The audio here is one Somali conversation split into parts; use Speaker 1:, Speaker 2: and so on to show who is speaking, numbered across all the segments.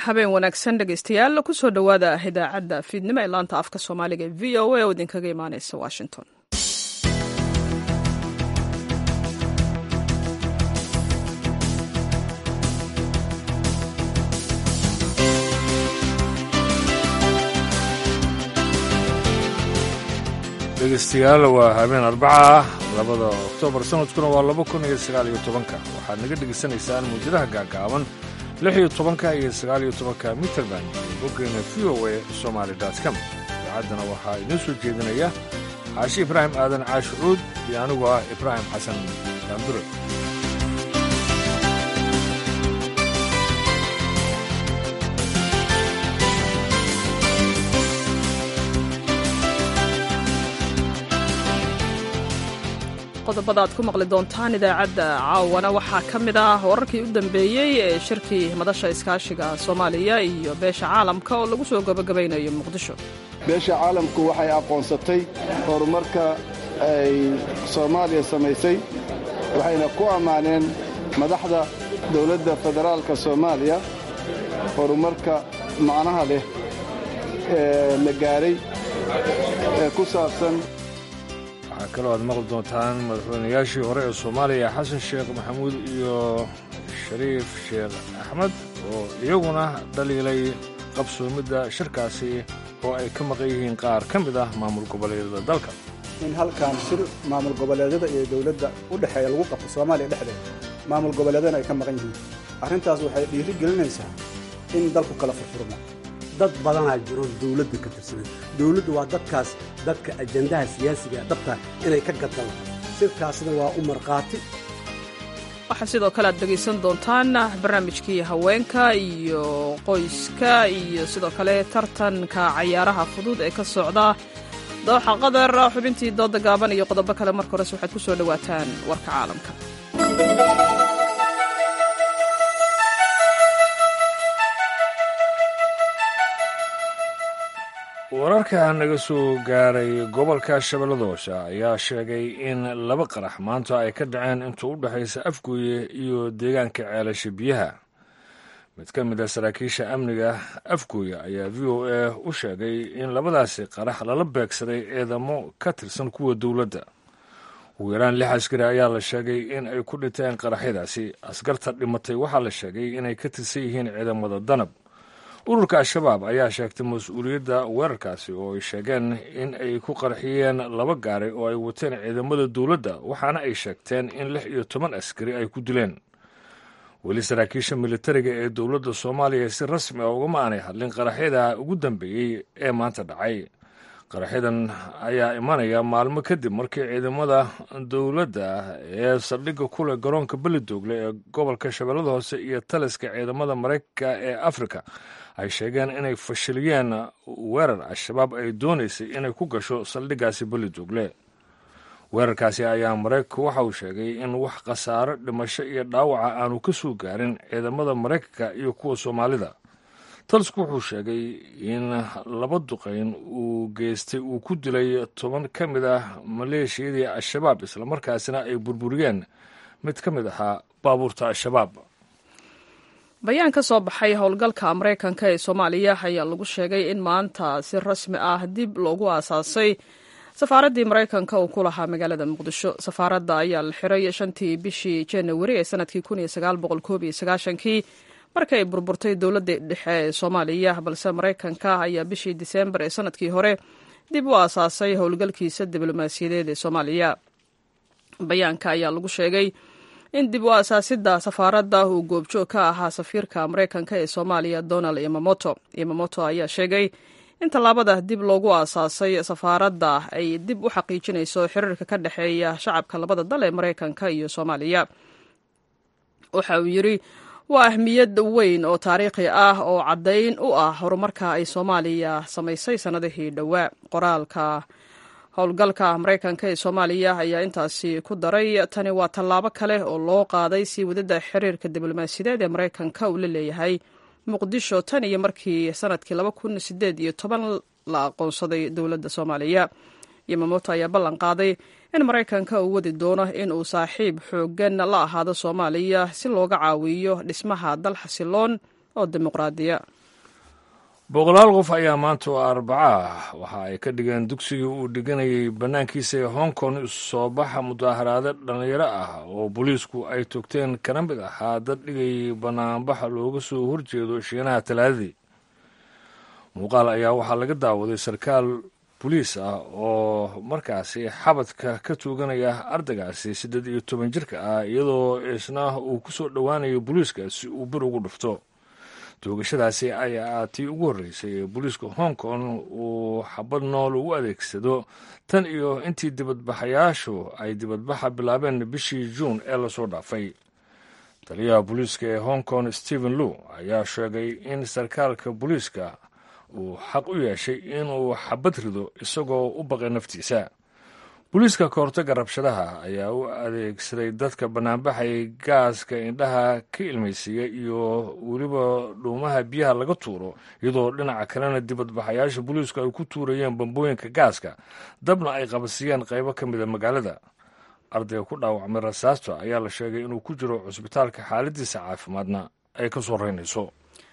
Speaker 1: habeen wanaagsan dhegeystayaal kusoo dhowaada idaacadda fiidnimo ee laanta afka soomaaliga ee v o a oo idinkaga imaaneysa washington
Speaker 2: dhegeystayaal waa habeen arbaca ah labada oktoobar sanadkuna waa laba kun iyo sagaal iyo tobanka waxaad naga dhegaysanaysaan muujadaha gaagaaban lix iyo tobanka iyo sagaal iyo tobanka mitrband iyo boggeena v o a somaali com idaacaddana waxaa idiin soo jeedinaya caashi ibraahim aadan caashi cuud iyo anigu ah ibraahim xasan daandure
Speaker 1: qodobada aad ku maqli doontaan idaacadda caawana waxaa ka mid ah wararkii u dambeeyey ee shirkii madasha iskaashiga soomaaliya iyo beesha caalamka oo lagu soo gabagabaynayo muqdisho
Speaker 3: beesha caalamku waxay aqoonsatay horumarka ay soomaaliya samaysay waxayna ku ammaaneen madaxda dowladda federaalka soomaaliya horumarka macnaha leh ee la gaadhay ee ku saabsan
Speaker 2: waxaa kaloo aad maqli doontaan madaxweynayaashii hore ee soomaaliya xasan sheekh maxamuud iyo shariif sheekh axmed oo iyaguna dhaliilay qabsoomidda shirkaasi oo ay ka maqan yihiin qaar ka mid ah maamul goboleedyada dalka
Speaker 4: in halkan shir maamul goboleedyada iyo dowladda u dhexeeya lagu qabto soomaaliya dhexdeeda maamul goboleedyana ay ka maqan yihiin arrintaas waxay dhiiri gelinaysaa in dalku kala furfurmo
Speaker 5: dad badanaa jiro dawladda ka tirsanan dawladdu waa dadkaas dadka ajandaha siyaasiga dhabta inay ka gadaan sirkaasna waa u markhaati
Speaker 1: waxaa sidoo kale aad dhegaysan doontaan barnaamijkii haweenka iyo qoyska iyo sidoo kale tartanka cayaaraha fudud ee ka socda dooxa qadar xubintii dooda gaaban iyo qodobo kale marka hores waxaad ku soo dhowaataan warka caalamka
Speaker 2: wararka naga soo gaaray gobolka shabeellada hoose ayaa sheegay in laba qarax maanta ay ka dhaceen intuu u dhexaysa afgooye iyo deegaanka ceelasha biyaha mid ka mid a saraakiisha amniga afgooye ayaa v o a u sheegay in labadaasi qarax lala beegsaday ciidamo ka tirsan kuwa dowladda ugu yaraan lix askari ayaa la sheegay in ay ku dhinteen qaraxyadaasi askarta dhimatay waxaa la sheegay inay ka tirsan yihiin ciidamada danab ururka al-shabaab ayaa sheegtay mas-uuliyadda weerarkaasi oo ay sheegeen in ay ku qarxiyeen laba gaari oo ay wateen ciidamada dowladda waxaana ay sheegteen in lix iyo toban askari ay ku dileen weli saraakiisha militariga ee dowladda soomaaliya si rasmi ah ugama aanay hadlin qaraxyada ugu dambeeyey ee maanta dhacay qaraxyadan ayaa imanaya maalmo kadib markii ciidamada dowladda ee saldhigga kuleh garoonka belidoogle ee gobolka shabeellada hoose iyo taliska ciidamada maraykanka ee afrika ay sheegeen inay fashiliyeen weerar al-shabaab ay doonaysay inay ku gasho saldhiggaasi belidoogle weerarkaasi ayaa maraykanku waxa uu sheegay in wax khasaaro dhimasho iyo dhaawaca aanu ka soo gaarin ciidamada maraykanka iyo kuwa soomaalida talisku wuxuu sheegay in laba duqayn uu geystay uu ku dilay toban ka mid ah maleeshiyadii al-shabaab islamarkaasina ay burburiyeen mid ka mid ahaa baabuurta al-shabaab
Speaker 1: bayaan ka soo baxay howlgalka maraykanka ee soomaaliya ayaa lagu sheegay in maanta si rasmi ah dib loogu aasaasay safaaraddii maraykanka uu ku lahaa magaalada muqdisho safaaradda ayaa la xiray shantii bishii janawari ee sanadkii kii markay burburtay dowladda dhexe ee soomaaliya balse maraykanka ayaa bishii diseembar ee sanadkii hore dib u aasaasay howlgalkiisa diblomaasiyadeed ee soomaaliya bayaanka ayaa lagu sheegay in dib u aasaasidda safaaradda uu goobjoog ka ahaa safiirka maraykanka ee soomaaliya donald imamoto imamoto ayaa sheegay in tallaabada dib loogu aasaasay safaaradda ay dib u xaqiijinayso xiriirka ka dhexeeya shacabka labada dal ee maraykanka iyo soomaaliya waxa uu yidri waa ahmiyad weyn oo taariikhi ah oo caddayn u ah horumarka ay soomaaliya samaysay sannadihii dhowaa qoraalka howlgalka maraykanka ee soomaaliya ayaa intaasi ku daray tani waa tallaabo kale oo loo qaaday sii wadada xiriirka diblomaasiyadeed ee maraykanka uu la leeyahay muqdisho tan iyo markii sanadkii laba kun sideed iyo toban la aqoonsaday dowladda soomaaliya yamamoto ayaa ballan qaaday in maraykanka uu wadi doono in uu saaxiib xooggan la ahaado soomaaliya si looga caawiyo dhismaha dal xasiloon oo dimuqraadiya
Speaker 2: boqolaal qof ayaa maanta oo arbaca ah waxa ay ka dhigeen dugsigii uu dhiganayay bannaankiisa ee hong kong soo baxa mudaaharaado dhallinyaro ah oo booliisku ay togteen kana mid ahaa dad dhigayay bannaanbaxa looga soo horjeedo shiinaha talaadadii muuqaal ayaa waxaa laga daawaday sarkaal boliis ah oo markaasi xabadka ka tuuganaya ardaygaasi siddeed iyo toban jirka ah iyadoo isna uu ku soo dhowaanayo booliiska si uu bir ugu dhufto toogashadaasi ayaa tii ugu horreysay ee booliiska hong kong uu xabad nool ugu adeegsado tan iyo intii dibadbaxayaashu ay dibadbaxa bilaabeen bishii juun ee lasoo dhaafay taliyaha booliiska ee hong kong stephen lew ayaa sheegay in sarkaalka booliiska uu xaq u yeeshay inuu xabad rido isagoo u baqay naftiisa booliiska kahortaga rabshadaha ayaa u adeegsaday dadka bannaanbaxay gaaska indhaha ka ilmaysiiya iyo weliba dhuumaha biyaha laga tuuro iyadoo dhinaca kalena dibadbaxayaasha booliisku ay ku tuurayeen bambooyinka gaaska dabna ay qabasiiyeen qaybo ka mida magaalada ardayga ku dhaawacmay rasaasta ayaa la sheegay inuu ku jiro cusbitaalka xaaladiisa caafimaadna ay ka soo reynayso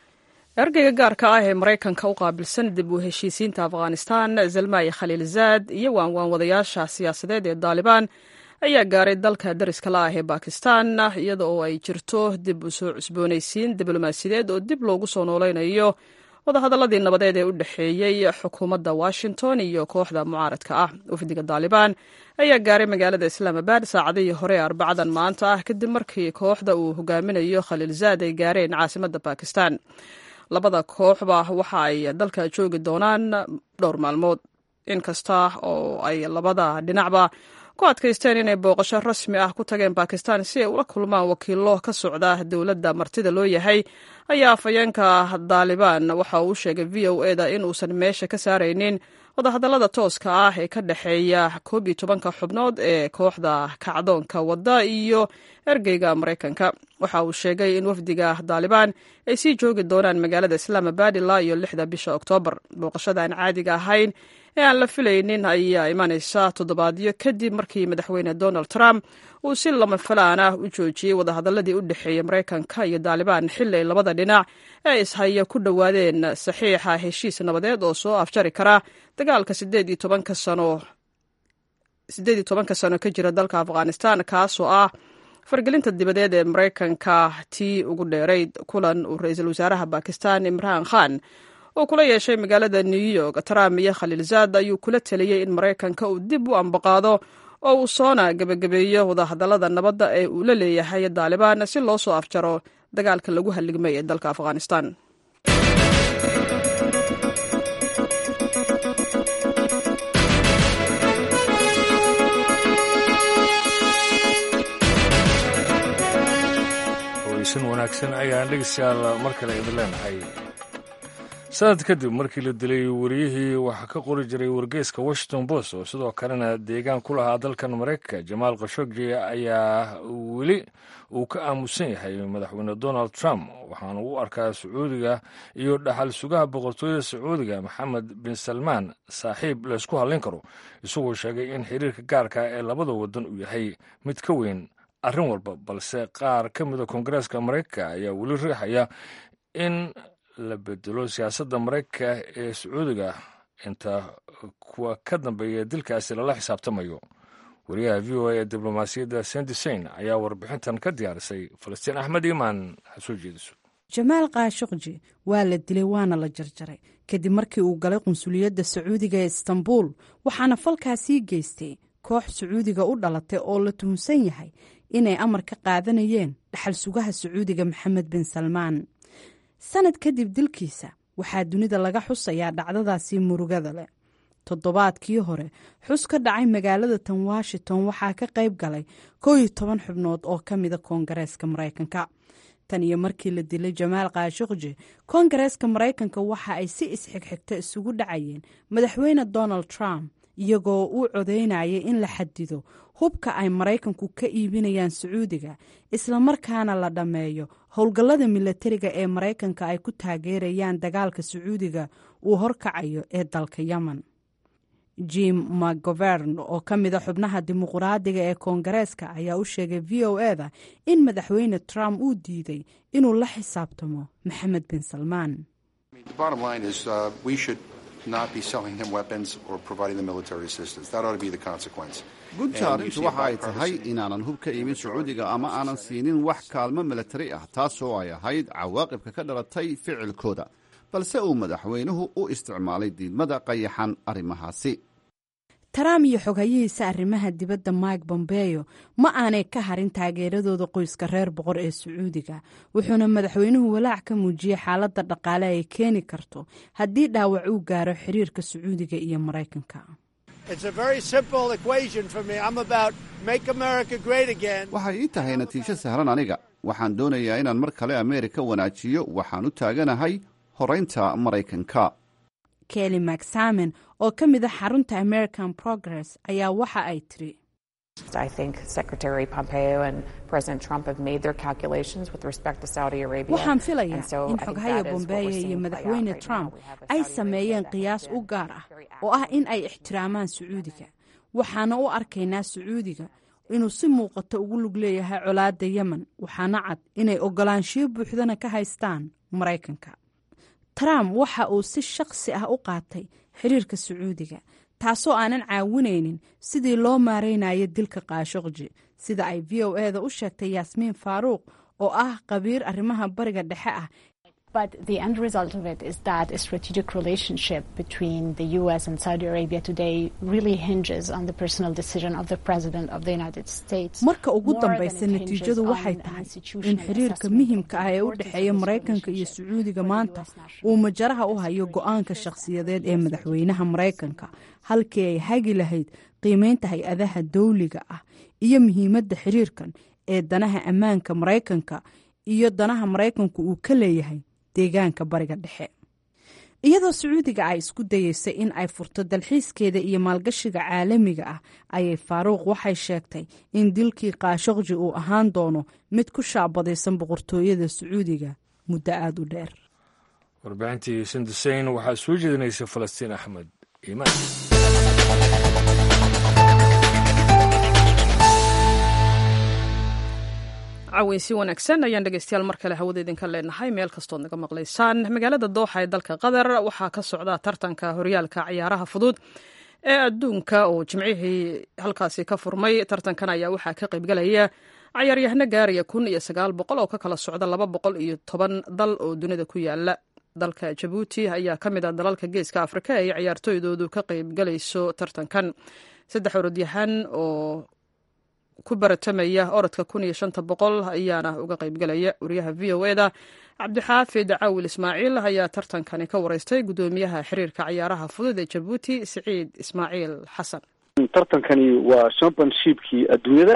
Speaker 1: ergeyga gaarka ah ee maraykanka u qaabilsan dib u heshiisiinta afghanistan zalmaayi khaliilzaad iyo waanwaanwadayaasha siyaasadeed ee daalibaan ayaa gaaray dalka dariska la ah ee bakistan iyada oo ay jirto dib u soo cusboonaysiin diblomaasiyadeed oo dib loogu soo nooleynayo wadahadaladii nabadeed ee u dhexeeyey xukuumadda washington iyo kooxda mucaaradka ah wafdiga daalibaan ayaa gaaray magaalada islaamabad saacadihii hore ee arbacadan maanta ah kadib markii kooxda uu hogaaminayo khaliilzaad ay gaareen caasimadda bakistan labada kooxba waxa ay dalka joogi doonaan dhowr maalmood inkasta oo ay labada dhinacba ku adkaysteen inay booqasho rasmi ah ku tageen bakistan si ay ula kulmaan wakiilo ka socda dowladda martida loo yahay ayaa afhayeenka daalibaan waxa uu sheegay v o e da in uusan meesha ka saaraynin wadahadallada tooska ah ee ka dhexeeya koob iyo tobanka xubnood ee kooxda kacdoonka wadda iyo ergeyga maraykanka waxa uu sheegay in wafdiga daalibaan ay sii joogi doonaan magaalada islaamabad ilaa iyo lixda bisha oktoobar booqashada aan caadiga ahayn ee aan la filaynin ayaa imanaysa toddobaadyo kadib markii madaxweyne donald trump uu si lama falaan ah u joojiyey wadahadaladii u dhexeeyey maraykanka iyo daalibaan xili ay labada dhinac ee ishaya ku dhowaadeen saxiixa heshiis nabadeed oo soo afjari kara dagaalka sideed iyo tobanka sano siddeed iyo tobanka sano ka jira dalka afghanistan kaasoo ah fargelinta dibadeed ee maraykanka tii ugu dheerayd kulan uu ra-iisul wasaaraha bakistan imraan khan oo kula yeeshay magaalada new york trump iyo khaliilzaad ayuu kula taliyey in maraykanka uu dib u ambaqaado oo uu soona gebagabeeyo wadahadallada nabadda ee uu la leeyahay daalibaan si loo soo afjaro dagaalka lagu halligmay ee dalka afghanistan
Speaker 2: weysan wanaagsan ayaan dhegeystayaal mar kale idin leenahay sanad kadib markii la dilay wariyihii waxaa ka qori jiray wargeyska washington post oo sidoo kalena deegaan ku lahaa dalkan maraykanka jamaal khashogji ayaa weli uu ka aamusan yahay madaxweyne donald trump waxaana u arkaa sacuudiga iyo dhaxal sugaha boqortooyada sacuudiga maxamed bin salmaan saaxiib laysku hadlayn karo isagoo sheegay in xiriirka gaarka ee labada wadan uu yahay mid ka weyn arrin walba balse qaar ka mida koongareeska maraykanka ayaa weli riixaya in la bedelo siyaasadda maraykanka ee sacuudiga inta kuwa ka dambeeya dilkaasi lala xisaabtamayo wariyaha v o a ee diblomaasiyadda sendisain ayaa warbixintan ka diyaarisay falastiin axmed iimaan ha soo jeediso
Speaker 6: jamaal kaashuqji waa la dilay waana la jarjaray kadib markii uu galay qunsuliyadda sacuudiga ee istanbuul waxaana falkaasii geystay koox sacuudiga u dhalatay oo la tuhunsan yahay inay amar ka qaadanayeen dhaxal sugaha sacuudiga maxamed bin salmaan sanad kadib dilkiisa waxaa dunida laga xusayaa dhacdadaasi murugada leh toddobaadkii hore xus ka dhacay magaalada tan washington waxaa ka qayb galay koo iyo toban xubnood oo ka mida koongareeska maraykanka tan iyo markii la dilay jamaal kaashuqji koongareeska maraykanka waxa ay si isxigxigta isugu dhacayeen madaxweyne donald trump iyagoo u codeynayay in la xadido hubka ay maraykanku ka iibinayaan sacuudiga islamarkaana la dhammeeyo howlgallada milatariga ee maraykanka ay ku taageerayaan dagaalka sacuudiga uu horkacayo ee dalka yemen jim mcgovern oo ka mida xubnaha dimuqraadiga ee koongareeska ayaa u sheegay v o e da in madaxweyne trump uu diiday inuu la xisaabtamo maxamed bin salmaan
Speaker 7: gunta arrintu waxa ay tahay inaanan hub ka iibin sacuudiga ama aanan siinin wax kaalmo milatari ah taasoo ay ahayd cawaaqibka ka dhalatay ficilkooda balse uu madaxweynuhu u isticmaalay diidmada qayaxan arrimahaasi
Speaker 6: trump iyo xoghayihiisa arrimaha dibadda mike bombeyo ma aanay ka harin taageeradooda qoyska reer boqor ee sacuudiga wuxuuna madaxweynuhu walaac ka muujiyey xaaladda dhaqaale ay keeni karto haddii dhaawac uu gaaro xiriirka sacuudiga iyo maraykanka
Speaker 7: waxay ii tahay natiijo sahlan aniga waxaan doonayaa inaan mar kale ameerika wanaajiyo waxaan u taaganahay horaynta maraykanka
Speaker 6: kelly macsamen oo ka mid a xarunta american progress ayaa waxa ay tiri waxaan filayaa in xoghaya bombeyo iyo madaxweyne trump ay sameeyeen qiyaas u gaar ah oo ah in ay ixtiraamaan sacuudiga waxaana u arkaynaa sacuudiga inuu si muuqato ugu lug leeyahay colaadda yemen waxaana cad inay ogolaanshiyo buuxdana ka haystaan maraykanka trump waxa uu si shakhsi ah u qaatay xiriirka sacuudiga taasoo aanan caawinaynin sidii loo maaraynayo dilka kaashoqji sida ay v o e da u sheegtay yaasmiin faaruuq oo ah qabiir arrimaha bariga dhexe ah
Speaker 8: But the end result of it is that a strategic relationship between the US and Saudi Arabia today really hinges on the personal decision of the President of the United States.
Speaker 6: marka ugu dambaysa natiijadu waxay tahay in xiriirka muhiimka ah ee u dhexeeya maraykanka iyo sacuudiga maanta uu majaraha u hayo go-aanka shakhsiyadeed ee madaxweynaha maraykanka halkii ay hagi lahayd qiimeynta hay-adaha dawliga ah iyo muhiimadda xiriirkan ee danaha ammaanka maraykanka iyo danaha maraykanku uu ka leeyahay deegaanka bariga dhexe iyadoo sacuudiga ay isku dayeysay in ay furto dalxiiskeeda iyo maalgashiga caalamiga ah ayay faaruuq waxay sheegtay in dilkii kaashaqji uu ahaan doono mid ku shaabadaysan boqortooyada sacuudiga muddo aada u dheer
Speaker 2: warbaahintii sindiseyn waxaa soo jeedinaysa falastiin axmed iimaan
Speaker 1: caweysi wanaagsan ayaan dhegeystayaal mar kale hawada idinka leenahay meel kastood naga maqlaysaan magaalada dooxa ee dalka qatar waxaa ka socda tartanka horyaalka ciyaaraha fudud ee adduunka oo jimcihii halkaasi ka furmay tartankan ayaa waxaa ka qaybgalaya ciyaaryahano gaaraya kun iyo sagaal boqol oo ka kala socda laba boqol iyo toban dal oo dunida ku yaala dalka jabuuti ayaa ka mid ah dalalka geeska afrika ee ciyaartooydoodu ka qaybgalayso tartankan saddex orodyahan oo ku baratamaya orodka kun iyo shanta boqol ayaana uga qaybgalaya wariyaha v o eda cabdixaafid caawil ismaaciil ayaa tartankani ka wareystay guddoomiyaha xiriirka ciyaaraha fudud ee jabuuti siciid ismaaciil xasan
Speaker 9: tartankani waa championshipkii adduunyada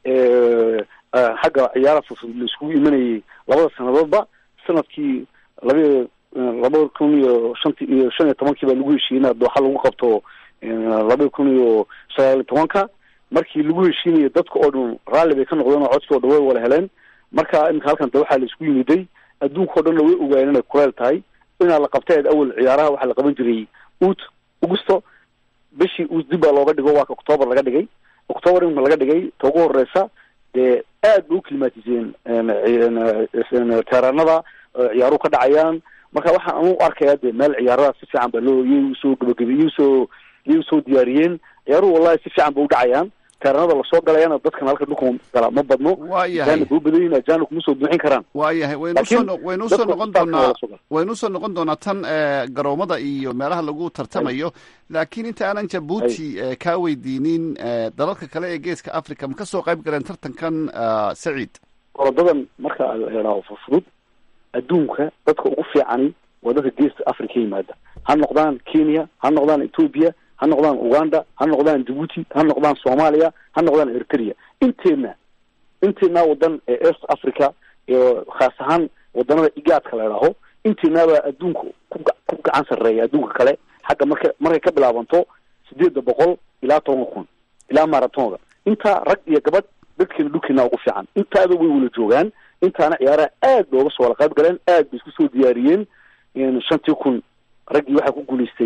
Speaker 9: xagga ciyaaraha fudud la iskugu imanayay labada sanadoodba sanadkii laba laba kun iyo shanti iyo shan iyo tobankii baa lagu heshiiyey inaad dooxa lagu qabto laba kun iyo sagaal iyo tobanka markii lagu heshiinayay dadka oo dhan raalli bay ka noqdeen oo codkii o dhan way wala heleen marka iminka halkan de waxaa la isku yimiday adduunka o dhanna way ogaayeen inay kuleel tahay inaa la qabteed awal ciyaaraha waxaa la qaban jiray ut augusto bishii ut dib baa looga dhigo waa ka octoobar laga dhigay octoobar iminka laga dhigay ta ugu horeysa dee aad bay u klimatiseen teeraanada ciyaaruhu ka dhacayaan marka waxaan anu arkayaa de meel ciyaaradaas si fiican baa loo iyay usoo gabagabay iyay usoo iyay usoo diyaariyeen ciyaaruhu wallahi si fiican ba u dhacayaan teeranada lasoo galayana dadkan halka dhulka gala ma badno
Speaker 7: waayahay
Speaker 9: ajaanib u badan yihin ajaanib kuma soo buuxin karaan
Speaker 7: waayahay waynu
Speaker 9: Laakiin
Speaker 7: soo waynu soo
Speaker 9: dadka
Speaker 7: noqon
Speaker 9: staafka
Speaker 7: doonaa
Speaker 9: waa la soo galay.
Speaker 7: waynu soo noqon doonaa tan eh, garoomada iyo meelaha lagu tartamayo laakiin inta aanan jabuuti eh, kaa weydiinin eh, dalalka kale ee geeska africa ma ka soo qayb galeen tartankan ah, saciid
Speaker 9: orodadan marka la idhaaho fudfudud adduunka dadka ugu fiicani waa dadka geesta africa ka yimaada ha noqdaan kenya ha noqdaan ethiopia ha noqdaan uganda ha noqdaan djibuuti ha noqdaan soomaaliya ha noqdaan eritrea inteedna inteedna wadan ee east africa iyo khaas ahaan wadanada igaadka la idhaaho inteednabaa adduunka ku ga- ku gacan sarreeya adduunka kale xagga marka markay ka bilaabanto sideedda boqol ilaa toban kun ilaa maratonga intaa rag iyo gabadh dadkeena dhulkeena ugu fiican intaada way wala joogaan intaana ciyaaraha aad ba uga soo wala qayb galeen aad bay isku soo diyaariyeen in shantii kun raggii waxaa ku guulaystay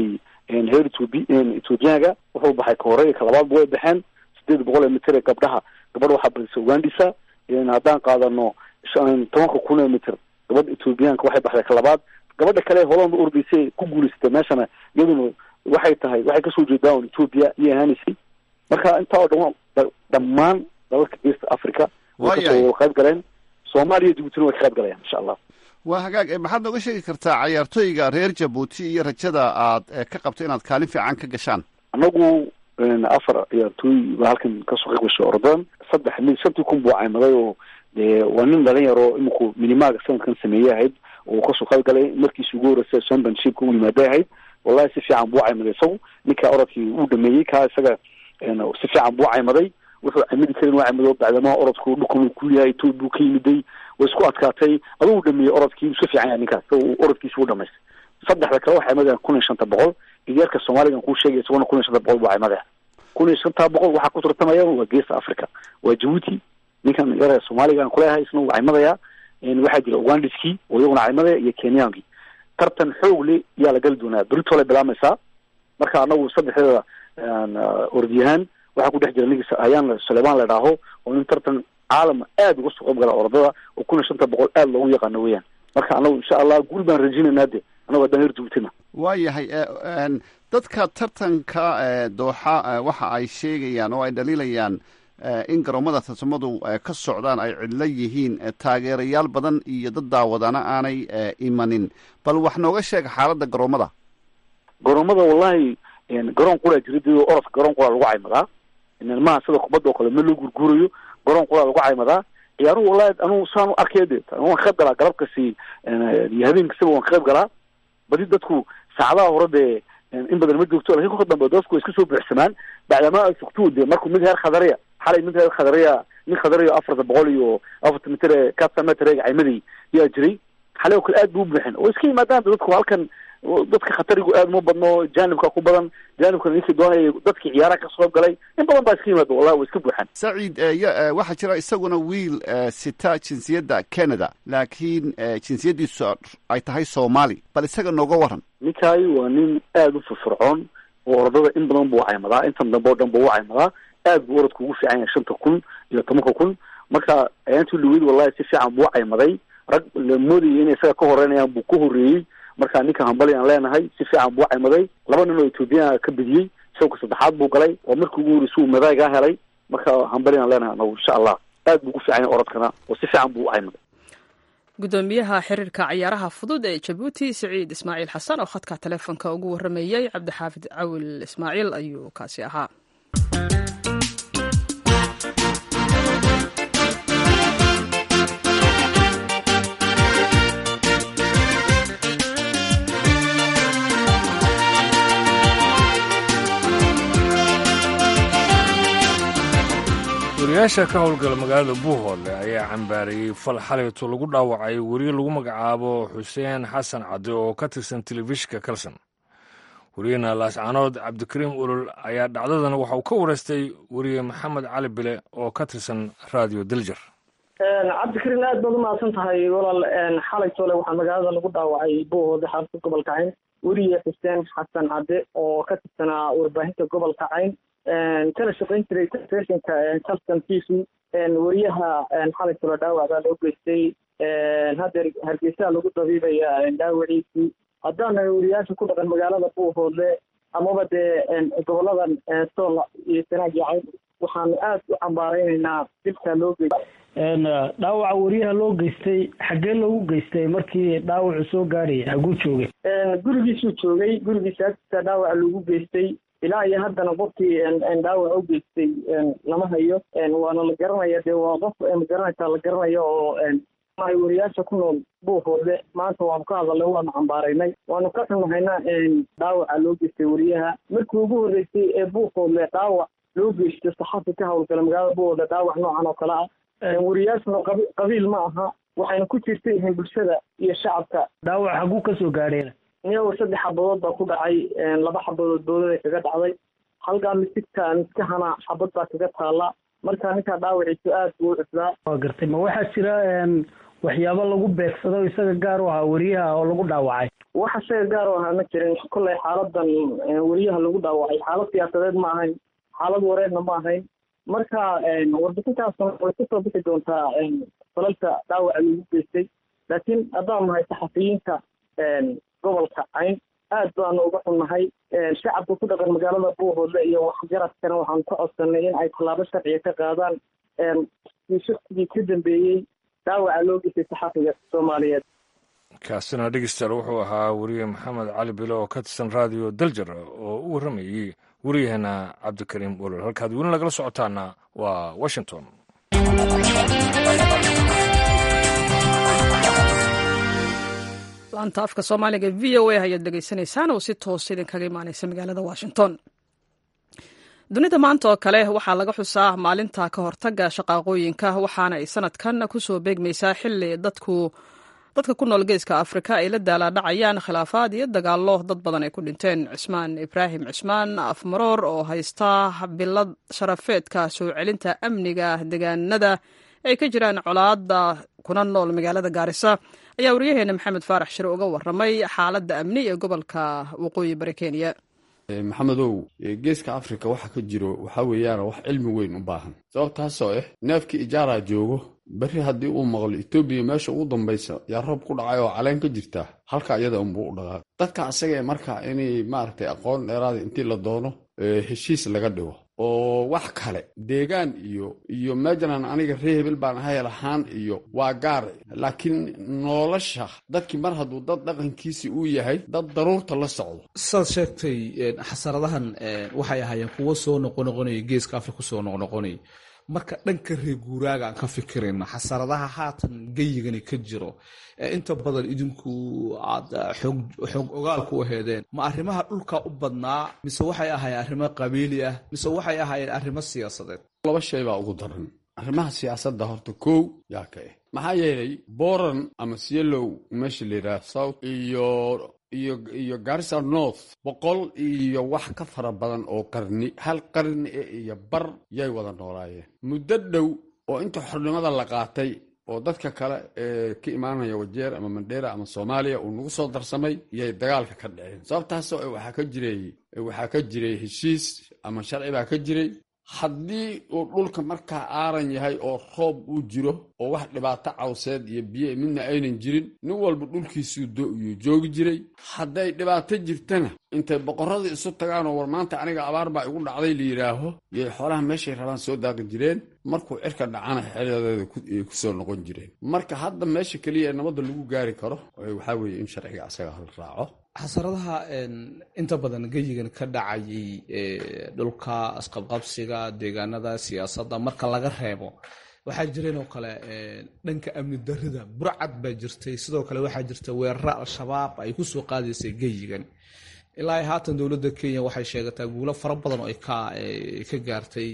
Speaker 9: heer etoobi ethoobiyaanka wuxuu baxay ka hore ka labaadba way baxeen sideed boqol ee mitir ee gabdhaha gabadh waxaa badisa ugandisa haddaan qaadano tobanka kun ee mitir gabadha ethoobiyaanka waxay baxday ka labaad gabadha kale holanda ordaysay ku guulaysatay meeshana iyaduna waxay tahay waxay kasoo jeedaa un ethoobia iyo ahaanaysay marka intaa oo dhan dhammaan dalalka east africa way kasoo qayb galeen soomaaliya iyo jibuutina way ka qayb galayaan insha allah
Speaker 7: waa hagaag maxaad nooga sheegi kartaa cayaartooyga reer jabuuti iyo rajada aad ka qabto inaad kaalin fiican ka gashaan
Speaker 9: anagu afar ciyaartooy baa halkan kasoo qayb gashay ordan saddex mid shantii kun buu caymaday oo dee waa nin dhalin yaro iminku minimaaga sanadkan sameeyey ahayd oo kasoo qayb galay markiisi ugu horreysay championshipka u yimaaday ahayd wallahi si fiican buu caymaday isagu ninkaa orodkii uu dhameeyey kaa isaga si fiican buu caymaday wuxuu camidi karin waa camado bacdamaha orodku dhukun ku yahay etoobi buu ka yimiday way isku adkaatay aduu dhameeyey orodkii iska fiican yahay ninkaas orodkiisi u dhamaystay saddexda kale waxay madeen kun iyo shanta boqol idyarka soomaaligan kuu sheegay isaguna kun iyo shanta boqol buu caymadaya kun iyo shanta boqol waxaa ku tartamaya waa geesta africa waa jabuuti ninkan yare soomaaligan kuleeyahay isna wuu caymadaya waxaa jira ugandiskii oo iyaguna caymadaya iyo kenyaankii tartan xoog le yaa la gali doonaa berito lay bilaamaysaa marka anagu saddexdeeda orodyahaan waxaa ku dhex jira ninkii ayaan sulaymaan la dhaaho oo nin tartan caalama aada uga soo qayb gala orodada oo kun iyo shanta boqol aada loogu yaqaano weeyaan marka anagu insha allah guul baan rajinaynaa de anagu haddaan heer jabuutina
Speaker 7: waayahay dadka tartanka dooxa waxa ay sheegayaan oo ay dhaliilayaan in garoomada tartamadu ka socdaan ay cidlo yihiin taageerayaal badan iyo dad daawadana aanay imanin bal wax nooga sheeg xaaladda garoomada
Speaker 9: garoomada wallahi garoon qulaa jira de orodka garoon qulaa lagu caymadaa maha sida kubadda oo kale ma loo gurguurayo garoon qulaa lagu caymadaa ciyaaruhu wallahi anugu saan u arkaya de waan ka qayb galaa galabkasi iyo habeenkasiba waan ka qayb galaa badi dadku saacadaha hore dee in badan ma joogto lakin kolka dambe dadku way iska soo buuxsamaan bacdamaa ay sugtuu de markuu mid heer khadariya xalay mid reer khadariya nin khadariya afarta boqol iyo afarta mitir ee kasametreg caymaday yaa jiray xalay oo kale aad bu u buuxin oo iska yimaadaan dadku halkan dadka khatarigu aad uma badno janibka ku badan janibkana ninkii doonaya dadkii ciyaaraha ka soo galay in badan baa iska yimaada wallahi way iska buuxaan
Speaker 7: saciid waxaa jira isaguna wiil sita jinsiyadda canada laakiin jinsiyaddiisu ay tahay soomaali bal isaga nooga waran
Speaker 9: ninkaay waa nin aada u firfircoon oo orodada in badan buu caymadaa intan dambe oo dhan buu caymadaa aad buu orodka ugu fiican yahay shanta kun iyo tobanka kun marka ayaantii luweyd wallahi si fiican buu caymaday rag la moodayay inay isaga ka horeynayaan buu ka horreeyey marka ninka hambali aan leenahay si fiican buu caymaday laba nin oo ethoobiyan ka bediyey isagoo saddexaad buu galay oo markii ugu horreysay uu madaagaa helay marka hambali aan leenahay anagu insha allah aad buu ugu fiican yahay orodkana oo si fiican buu u caymaday
Speaker 1: gudoomiyaha xiriirka ciyaaraha fudud ee jabuuti siciid ismaaciil xasan oo khadka taleefonka ugu waramayey cabdixaafid cawil ismaaciil ayuu kaasi ahaa
Speaker 2: wariyaasha ka howlgala magaalada buuhoole ayaa cambaarayey fal xalayto lagu dhaawacay weriye lagu magacaabo xuseen xasan cadde oo ka tirsan telefishinka kalson weriyena laascanood cabdikariim ulol ayaa dhacdadan waxa uu ka wareystay weriye maxamed cali bile oo ka tirsan radio diljar
Speaker 10: cabdikariim aad baad umahadsan tahay walaal xalaytole waxaa magaalada lagu dhaawacay buuhoode xarunta gobolka cayn weriye xuseen xasan cadde oo ka tirsanaa warbaahinta gobolka cayn kala shaqayn jiray telefishinka calston t v weriyaha xalaytole dhaawac baa loo geystay haddeer hargeysaa lagu dabiibaya dhaawaciisii haddaan weriyaasha ku dhaqan magaalada buuhoodle amaba dee goboladan sool iyo sanaag iyo cayn waxaanu aad u cambaaraynaynaa dibkaa loo geystay
Speaker 11: dhaawaca weriyaha loo geystay xaggee loogu geystay markii dhaawacu soo gaaraya haguu joogay
Speaker 10: gurigiisuu joogay gurigiisa agtiisa dhaawaca lagu geystay ilaa iyo haddana qofkii dhaawac u geystay lama hayo waana la garanaya dee waa qof magaranaysaa la garanayo oo weriyaasha ku nool buuhoodle maanta waanu ka hadalnay waanu cambaaraynay waanu ka xunahayna dhaawaca loo geystay weriyaha markii ugu horreysay ee buuhoodle dhaawac loo geysto saxafi ka howlgala magaalada buuhoodle dhaawac noocan oo kale ah weriyaashuna qabi qabiil ma aha waxayna ku jirta yihiin bulshada iyo shacabka
Speaker 11: dhaawac haguu ka soo gaadheen
Speaker 10: niyago saddex xabadood baa ku dhacay laba xabadood boodada kaga dhacday halkaa misigta miskahana xabad baa kaga taala marka ninkaa dhaawaciisu aad buu u cuslaa
Speaker 11: waa gartay ma waxaa jira waxyaabo lagu beegsado isaga gaar u ahaa weriyaha oo lagu dhaawacay
Speaker 10: waxa isaga gaar u ahaa ma jirin kolley xaaladan weriyaha lagu dhaawacay xaalad siyaasadeed ma ahayn xaalad wareerna ma ahayn marka warbixintaasna way kusoo bixi doontaa falalka dhaawaca lagu geystay laakiin haddaan nahay saxafiyiinta gobolka cayn aad baanu uga xunnahay shacabka ku dhaqan magaalada buuhoodle iyo waxgaradkana waxaanu ka codsanay in ay tallaabo sharciga ka qaadaan shaksigii ka dambeeyey dhaawaca loo geystay saxafiga soomaaliyeed
Speaker 2: kaasina dhegeystayaal wuxuu ahaa weriye maxamed cali bilo oo ka tirsan raadiyo daljar oo u warramayey weriyaheena cabdikariim wolol halkaad weli nagala socotaana waa washington
Speaker 1: laanta afka soomaaliga v o a ayaad dhegeysanaysaan oo si toos idinkaga imaaneysa magaalada washington dunida maanta oo kale waxaa laga xusaa maalinta ka hortaga shaqaaqooyinka waxaana ay sanadkan kusoo beegmaysaa xili dadku dadka ku nool geeska afrika ay la daalaadhacayaan khilaafaad iyo dagaallo dad badan ay ku dhinteen cismaan ibraahim cismaan afmaroor oo haysta bilad sharafeedka soo celinta amniga deegaanada ay ka jiraan colaada kuna nool magaalada gaarisa ayaa waryaheena maxamed faarax shire uga waramay xaaladda amni ee gobolka waqooyi bari kenya
Speaker 12: maxamedow geeska afrika waxa ka jiro waxaa weeyaan wax cilmi weyn u baahan sababtaasoo ah neefkii ijaaraa joogo berri haddii uu maqlo etoobiya meesha ugu dambaysa yaa roob ku dhacay oo caleen ka jirta halka iyada unbuu u dhaqaaq dadka asaga ee marka inay maaragtay aqoon dheeraada intii la doono heshiis laga dhigo oo wax kale deegaan iyo iyo meejanan aniga ree hebel baan ahay lahaan iyo waa gaar laakiin nolosha dadkii mar hadduu dad dhaqankiisi uu yahay dad daruurta la socdo
Speaker 13: saad sheegtay xasaradahan waxay ahaayeen kuwo soo noqonoqonaya geeska afrika kusoo noqnoqonaya marka dhanka reer guuraaga aan ka fikirayna xasaradaha haatan geyigani ka jiro inta badan idinku aad xoog ogaal ku aheedeen ma arrimaha dhulka u badnaa mise waxay ahaayeen arrimo qabiili ah mise waxay ahaayeen arrimo siyaasadeed
Speaker 12: laba shay baa ugu daran arrimaha siyaasadda horta kow yaa ka ah maxaa yeelay boran ama sielow meesha la yidhaha south iyo iyo iyo garissa north boqol iyo wax ka fara badan oo qarni hal qarni e iyo bar yay wada noolaayeen muddo dhow oo inta xornimada la qaatay oo dadka kale ee ka imaanaya wajeer ama mandheera ama soomaaliya uu nagu soo darsamay yay dagaalka ka dhaceen sababtaasoo waxaa ka jiray waxaa ka jiray heshiis ama sharci baa ka jiray haddii uu dhulka markaa aaran yahay oo roob uu jiro oo wax dhibaato cawseed iyo biyo midna aynan jirin nin walba dhulkiisuu doyuu joogi jiray hadday dhibaato jirtana intay boqorradii isu tagaan oo war maanta aniga abaar baa igu dhacday la yidhaaho yay xoolaha meeshay rabaan soo daaqi jireen markuu cirka dhacana xeeladeeda ay ku soo noqon jireen marka hadda meesha keliya ee nabadda lagu gaari karo waxaa weeye in sharciga asaga hal raaco
Speaker 13: xasaradaha inta badan geyigan ka dhacayay dhulka isqabqabsiga deegaanada siyaasadda marka laga reebo waxaa jireen oo kale dhanka amni darida burcad baa jirtay sidoo kale waxaa jirta weeraro al-shabaab ay ku soo qaadaysay geyigan ilaa haatan dowladda kenya waxay sheegataa guulo fara badan oo ay ka gaartay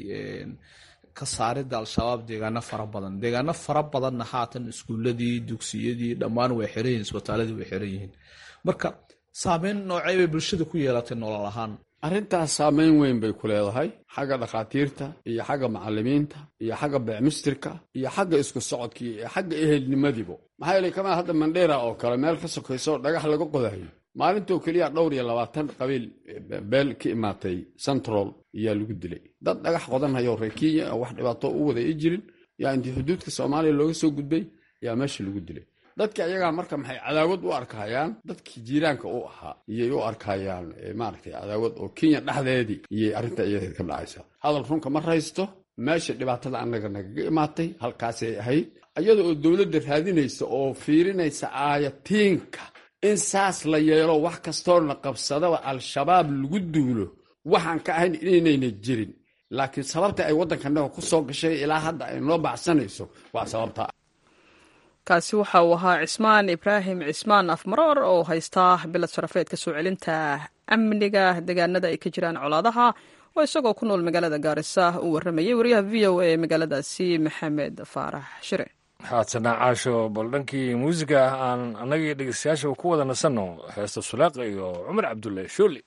Speaker 13: ka saaridda al-shabaab deegaano fara badan deegaano fara badanna haatan iskuuladii dugsiyadii dhammaan way xiran yihin isbitaaladii way xiran yihiin marka saameyn noocey bay bulshada ku yeelatay nolol ahaan
Speaker 12: arrintaas saameyn weyn bay ku leedahay xagga dhakhaatiirta iyo xagga macallimiinta iyo xagga beecmistirka iyo xagga isku socodkii iyo xagga ehelnimadiibo maxaa yeelay kamaa hadda mandheera oo kale meel ka sokayso dhagax laga qodayo maalintoo keliya dhowr iyo labaatan qabiil beel ka imaatay central ayaa lagu dilay dad dhagax qodanhayo reer kenya oo wax dhibaato u wada i jirin yaa intii xuduudka soomaaliya looga soo gudbay yaa meesha lagu dilay dadka ayagaa marka maxay cadaawad u arkayaan dadkii jiiraanka u ahaa iyay u arkayaan maaragtay cadaawad oo kenya dhexdeedii iyay arrinta iyadeed ka dhacaysa hadal runka ma raysto meesha dhibaatada annaga nagaga imaatay halkaasay ahayd iyada oo dowladda raadinaysa oo fiirinaysa aayatiinka in saas la yeelo wax kastoona qabsadaba al-shabaab lagu duulo waxaan ka ahayn inaynayna jirin laakiin sababta ay waddankanaga ku soo gashay ilaa hadda ay noo baxsanayso waa sababta
Speaker 1: kaasi waxa uu ahaa cismaan ibraahim cismaan afmaroor oo haystaa bilad sharafeedka soo celinta amniga deegaanada ay ka jiraan colaadaha oo isagoo ku nool magaalada gaarisa uu warramayay wariyaha v o a ee magaaladaasi maxamed faarax shire
Speaker 2: haatana caasho bal dhankii muusiga aan annagii dhegeystayaasha ku wada nasanno heesta sulaaqa iyo cumar cabdulle shooli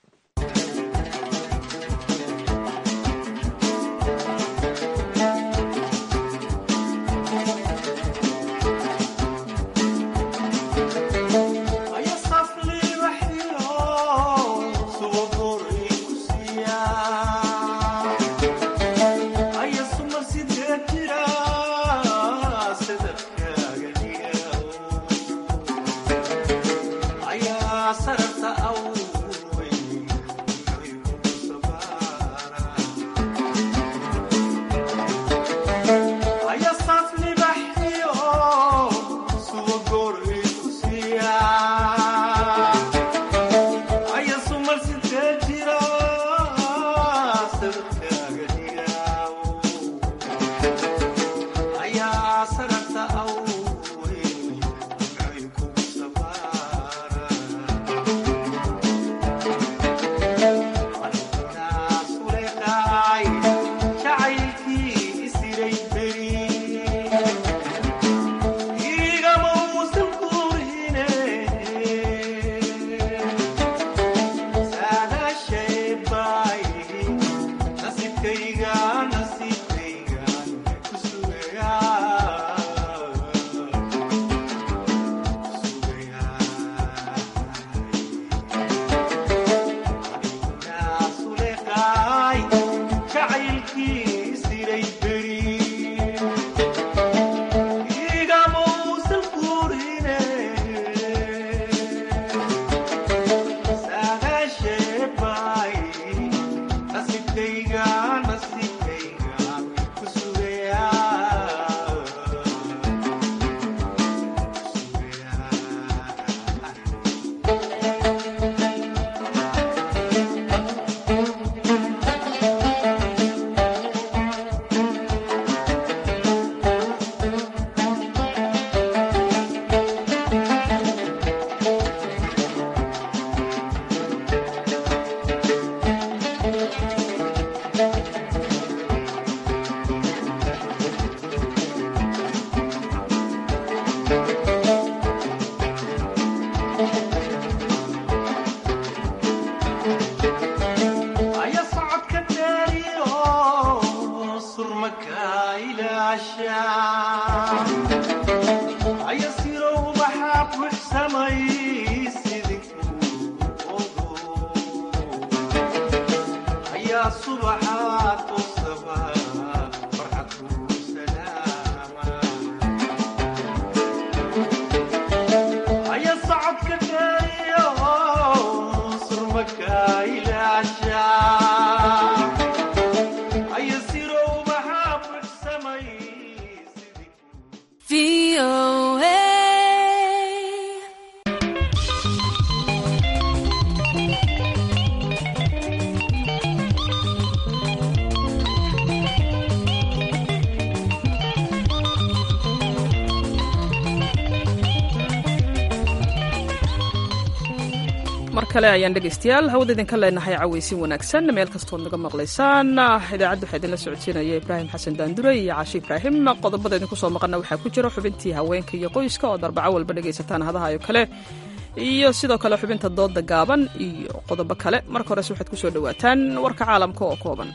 Speaker 1: mar kale ayaan dhegaystayaal hawada idinka leenahay cawaysin wanaagsan meel kastood naga maqlaysaan idaacadda waxaa idinla socodsiinaya ibraahim xasan daandure iyo caashi ibraahim qodobada idinku soo maqana waxaa ku jira xubintii haweenka iyo qoyska oo darbaco walba dhegaysataan hadaha oo kale iyo sidoo kale xubinta dooda gaaban iyo qodobo kale marka hores waxaad ku soo dhowaataan warka caalamka oo kooban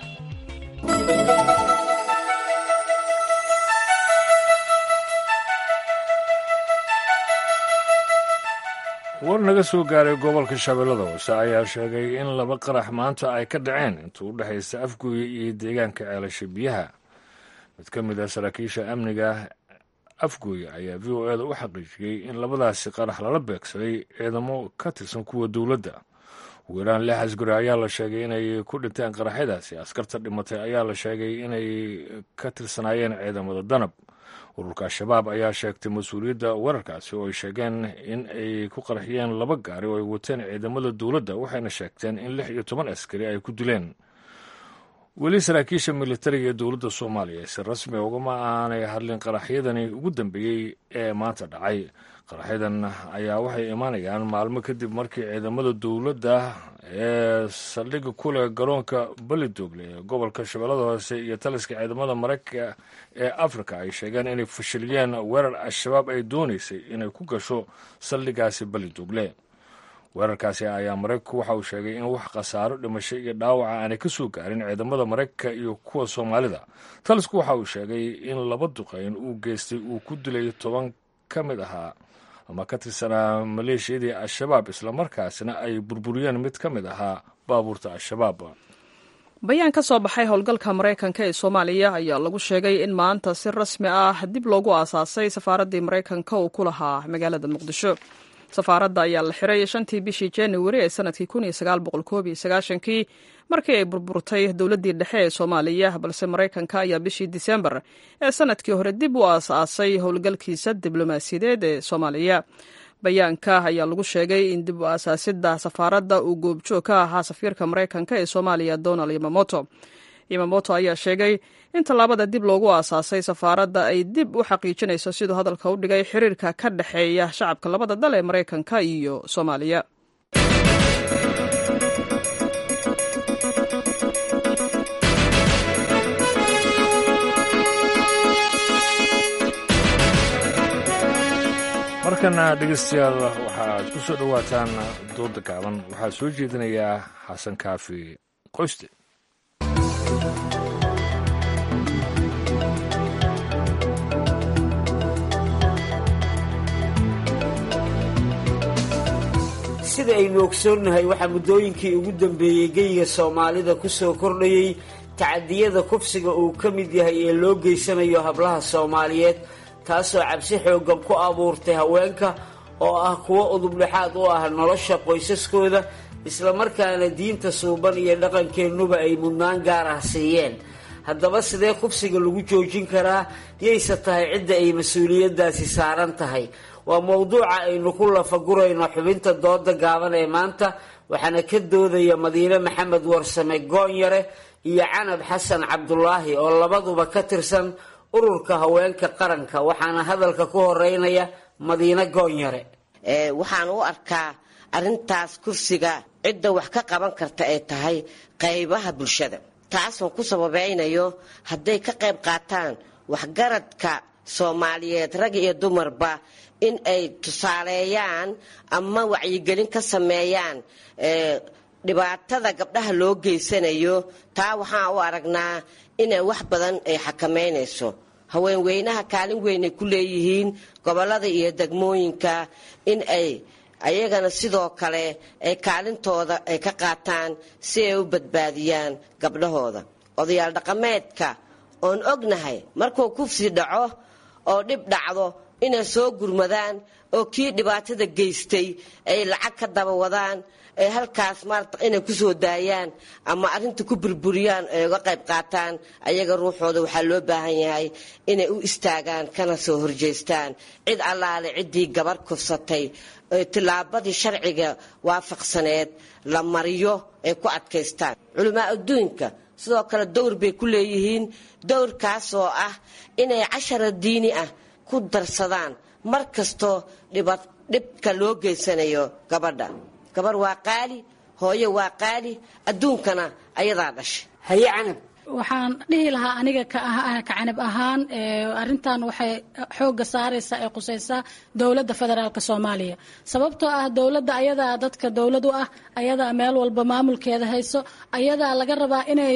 Speaker 2: war naga soo gaaray gobolka shabeellada hoose ayaa sheegay in laba qarax maanta ay ka dhaceen intuu u dhexaysta afgooye iyo deegaanka ceelasha biyaha mid ka mid ah saraakiisha amniga afgooye ayaa v o eda u xaqiijiyey in labadaasi qarax lala beegsaday ciidamo ka tirsan kuwa dowladda ugu yaraan lix asguri ayaa la sheegay inay ku dhinteen qaraxyadaasi askarta dhimatay ayaa la sheegay inay ka tirsanaayeen ciidamada danab ururka al-shabaab ayaa sheegtay mas-uuliyadda weerarkaasi oo ay sheegeen in ay ku qarxiyeen laba gaari oo ay wateen ciidamada dowladda waxayna sheegteen in lix iyo toban askari ay ku dileen weli saraakiisha militariga ee dowladda soomaaliya si rasmi ugama aanay hadlin qaraxyadani ugu dambeeyey ee maanta dhacay qaraxyadan ayaa waxay imaanayaan maalmo kadib markii ciidamada dowladda ee saldhigga ku leh garoonka belidogle ee gobolka shabeellada hoose iyo taliska ciidamada maraykanka ee afrika ay sheegeen inay fashiliyeen weerar al-shabaab ay doonaysay inay ku gasho saldhiggaasi belidogle weerarkaasi ayaa maraykanku waxa uu sheegay in wax khasaaro dhimasho iyo dhaawaca aanay ka soo gaarin ciidamada maraykanka iyo kuwa soomaalida talisku waxa uu sheegay in laba duqayn uu geystay uu ku dilay toban ka mid ahaa ama ka tirsanaa maleeshiyadii al-shabaab islamarkaasna ay burburiyeen mid ka mid ahaa baabuurta al-shabaab
Speaker 1: bayaan ka soo baxay howlgalka maraykanka ee soomaaliya ayaa lagu sheegay in maanta si rasmi ah dib loogu aasaasay safaaraddii maraykanka uu ku lahaa magaalada muqdisho safaaradda ayaa la xiray shantii bishii januari ee sanadkii kii markii ay burburtay dowladdii dhexe ee soomaaliya balse maraykanka ayaa bishii disembar ee sanadkii hore dib u aas-aasay howlgalkiisa diblomaasiyadeed ee soomaaliya bayaanka ayaa lagu sheegay in dib u aasaasidda safaaradda uu goobjoog ka ahaa safiirka maraykanka ee soomaaliya donald yamamoto yamamoto ayaa sheegay in tallaabada dib loogu aasaasay safaaradda ay dib u xaqiijinayso siduu hadalka u dhigay xiriirka ka dhexeeya shacabka labada dal ee maraykanka iyo soomaaliya
Speaker 2: markana dhegeystayaal waxaad ku soo dhowaataan dooda gaaban waxaa soo jeedinayaa xasan kaafi qoyste
Speaker 14: sida aynu ogsoonnahay waxaa muddooyinkii ugu dambeeyey geyiga soomaalida ku soo kordhayey tacadiyada kufsiga uu ka mid yahay ee loo geysanayo hablaha soomaaliyeed taasoo cabsi xooggan ku abuurtay haweenka oo ah kuwo udubdhexaad u ah nolosha qoysaskooda islamarkaana diinta suuban iyo dhaqankeennuba ay mudnaan gaar ah siiyeen haddaba sidee kufsiga lagu joojin karaa yayse tahay cidda ay mas-uuliyaddaasi saaran tahay waa mowduuca aynu ku lafagurayno xubinta dooda gaaban ee maanta waxaana ka doodaya madiine maxamed warsame goonyare iyo canab xasan cabdulaahi oo labaduba ka tirsan ururka haweenka qaranka waxaana hadalka ku horeynaya madiine goonyare
Speaker 15: waxaan u arkaa arintaas kursiga cidda wax ka qaban karta ay tahay qaybaha bulshada taasoo ku sababeynayo hadday ka qayb qaataan waxgaradka soomaaliyeed rag iyo dumarba in ay tusaaleeyaan ama wacyigelin ka sameeyaan dhibaatada gabdhaha loo geysanayo taa waxaan u aragnaa inay wax badan ay xakameynayso haweenweynaha kaalin weynay ku leeyihiin gobolada iyo degmooyinka in ay ayagana sidoo kale ay kaalintooda ay ka qaataan si ay u badbaadiyaan gabdhahooda odayaal dhaqameedka oon ognahay markuu kufsi dhaco oo dhib dhacdo inay soo gurmadaan oo kii dhibaatada geystay ay lacag ka daba wadaan ay halkaas maarata inay kusoo daayaan ama arrinta ku burburiyaan ay uga qayb qaataan ayaga ruuxooda waxaa loo baahan yahay inay u istaagaan kana soo horjeystaan cid allaale ciddii gabar kufsatay tillaabadii sharciga waafaqsaneed la mariyo ay ku adkaystaan culamaa adduunka sidoo kale dowr bay ku leeyihiin dowrkaasoo ah inay cashara diini ah ku darsadaan mar kastoo dhibka loo geysanayo gabadha gabar waa qaali hooyo waa qaali adduunkana ayadaa dhashay
Speaker 14: haye canab
Speaker 16: waxaan dhihi lahaa aniga ka canab ahaan arintan waxay xooga saaraysaa ee qusaysaa dowladda federaalk soomaaliya sababtoo ah dowladda ayadaa dadka dowlad u ah ayadaa meel walba maamulkeeda hayso ayadaa laga rabaa inay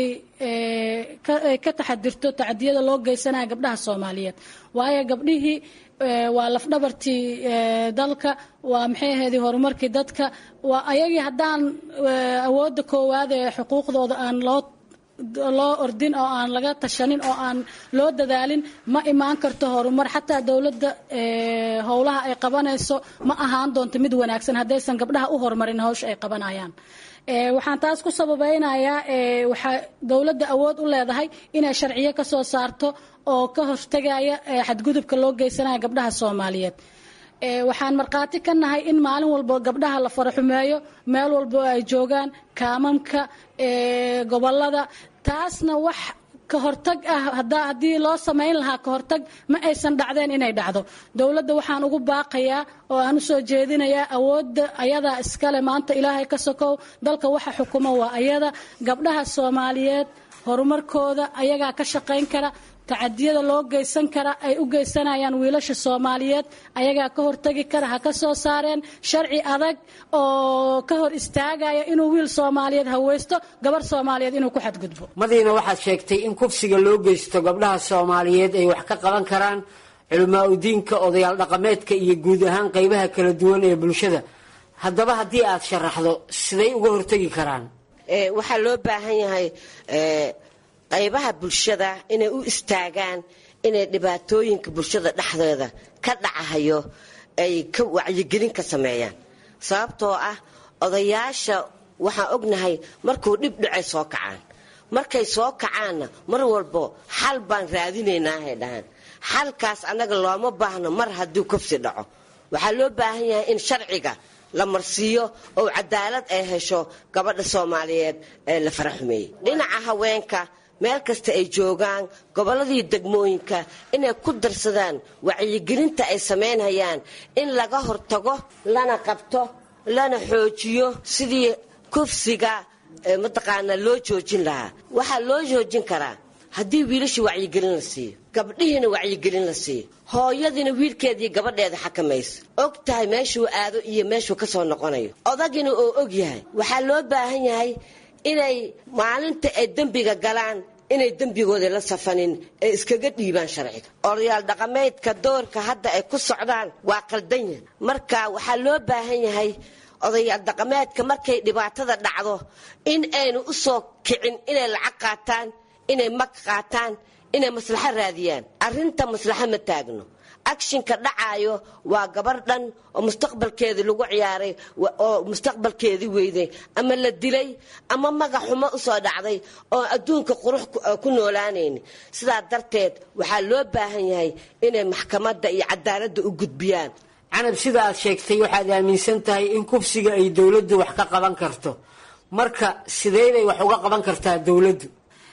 Speaker 16: ka taxadirto tacadiyada loo geysanaya gabdhaha soomaaliyeed waayo gabdhihii waa lafdhabartii dalka waa maxay ahayd horumarkii dadka waa ayagii haddaan awoodda koowaad ee xuquuqdooda aan loo loo ordin oo aan laga tashanin oo aan loo dadaalin ma imaan karto horumar xataa dowladda howlaha ay qabanayso ma ahaan doonto mid wanaagsan haddaysan gabdhaha u horumarin hawsha ay qabanayaan waxaan taas ku sababeynayaa waxaa dowladda awood u leedahay inay sharciyo ka soo saarto oo ka hortagaya xadgudubka loo geysanaya gabdhaha soomaaliyeed waxaan markhaati ka nahay in maalin walba gabdhaha la faraxumeeyo meel walba ay joogaan kaamamka gobolada taasna wax ka hortag ah haddii loo samayn lahaa ka hortag ma aysan dhacdeen inay dhacdo dowladda waxaan ugu baaqayaa oo aan usoo jeedinayaa awoodda ayadaa iskale maanta ilaahay ka sokow dalka waxa xukuma waa ayada gabdhaha soomaaliyeed horumarkooda ayagaa ka shaqayn kara tacadiyada loo geysan kara ay u geysanayaan wiilasha soomaaliyeed ayagaa ka hortagi kara ha ka soo saareen sharci adag oo ka hor istaagaya inuu wiil soomaaliyeed haweysto gabar soomaaliyeed inuu ku xadgudbo
Speaker 14: madiina waxaad sheegtay in kufsiga loo geysto gabdhaha soomaaliyeed ay wax ka qaban karaan culamaa udiinka odayaal dhaqameedka iyo guud ahaan qeybaha kala duwan ee bulshada haddaba haddii aad sharaxdo siday uga hortagi karaan
Speaker 15: waxaa loo baahan yahay qaybaha bulshada inay u istaagaan inay dhibaatooyinka bulshada dhexdeeda ka dhacahayo ay ka wacyigelin ka sameeyaan sababtoo ah odayaasha waxaan ognahay markuu dhib dhacay soo kacaan markay soo kacaanna mar walbo xal baan raadinaynahay dhahaan xalkaas annaga looma baahno mar hadduu kobsi dhaco waxaa loo baahan yahay in sharciga la marsiiyo oo cadaalad ay hesho gabadha soomaaliyeed ee la faraxumeeyey dhinaca haweenka meel kasta ay joogaan gobolladii degmooyinka inay ku darsadaan wacyigelinta ay samaynhayaan in laga hortago lana qabto lana xoojiyo sidii kufsiga mataqaanaa loo joojin lahaa waxaa loo joojin karaa haddii wiilashii wacyigelin la siiyo gabdhihiina wacyigelin la siiyo hooyadiina wiilkeedii gabadheeda xakamayso og tahay meeshuu aado iyo meeshuu ka soo noqonayo odagina oo og yahay waxaa loo baahan yahay inay maalinta ay dembiga galaan inay dembigooda la safanin ee iskaga dhiibaan sharciga odayaal dhaqameedka doorka hadda ay ku socdaan waa qaldan yahay marka waxaa loo baahan yahay odayaal dhaqameedka markay dhibaatada dhacdo in aynu u soo kicin inay lacag qaataan inay mag qaataan inay maslaxo raadiyaan arrinta maslaxo ma taagno akshinka dhacaayo waa gabar dhan oo mustaqbalkeedii lagu ciyaaray oo mustaqbalkeedii weyday ama la dilay ama magac xumo usoo dhacday oo adduunka qurux ku noolaanayn sidaa darteed waxaa loo baahan yahay inay maxkamadda iyo cadaaladda u gudbiyaan
Speaker 14: canab sida aad sheegtay waxaad aaminsan tahay in kufsiga ay dowladdu wax ka qaban karto marka sideybay wax uga qaban kartaa dowladdu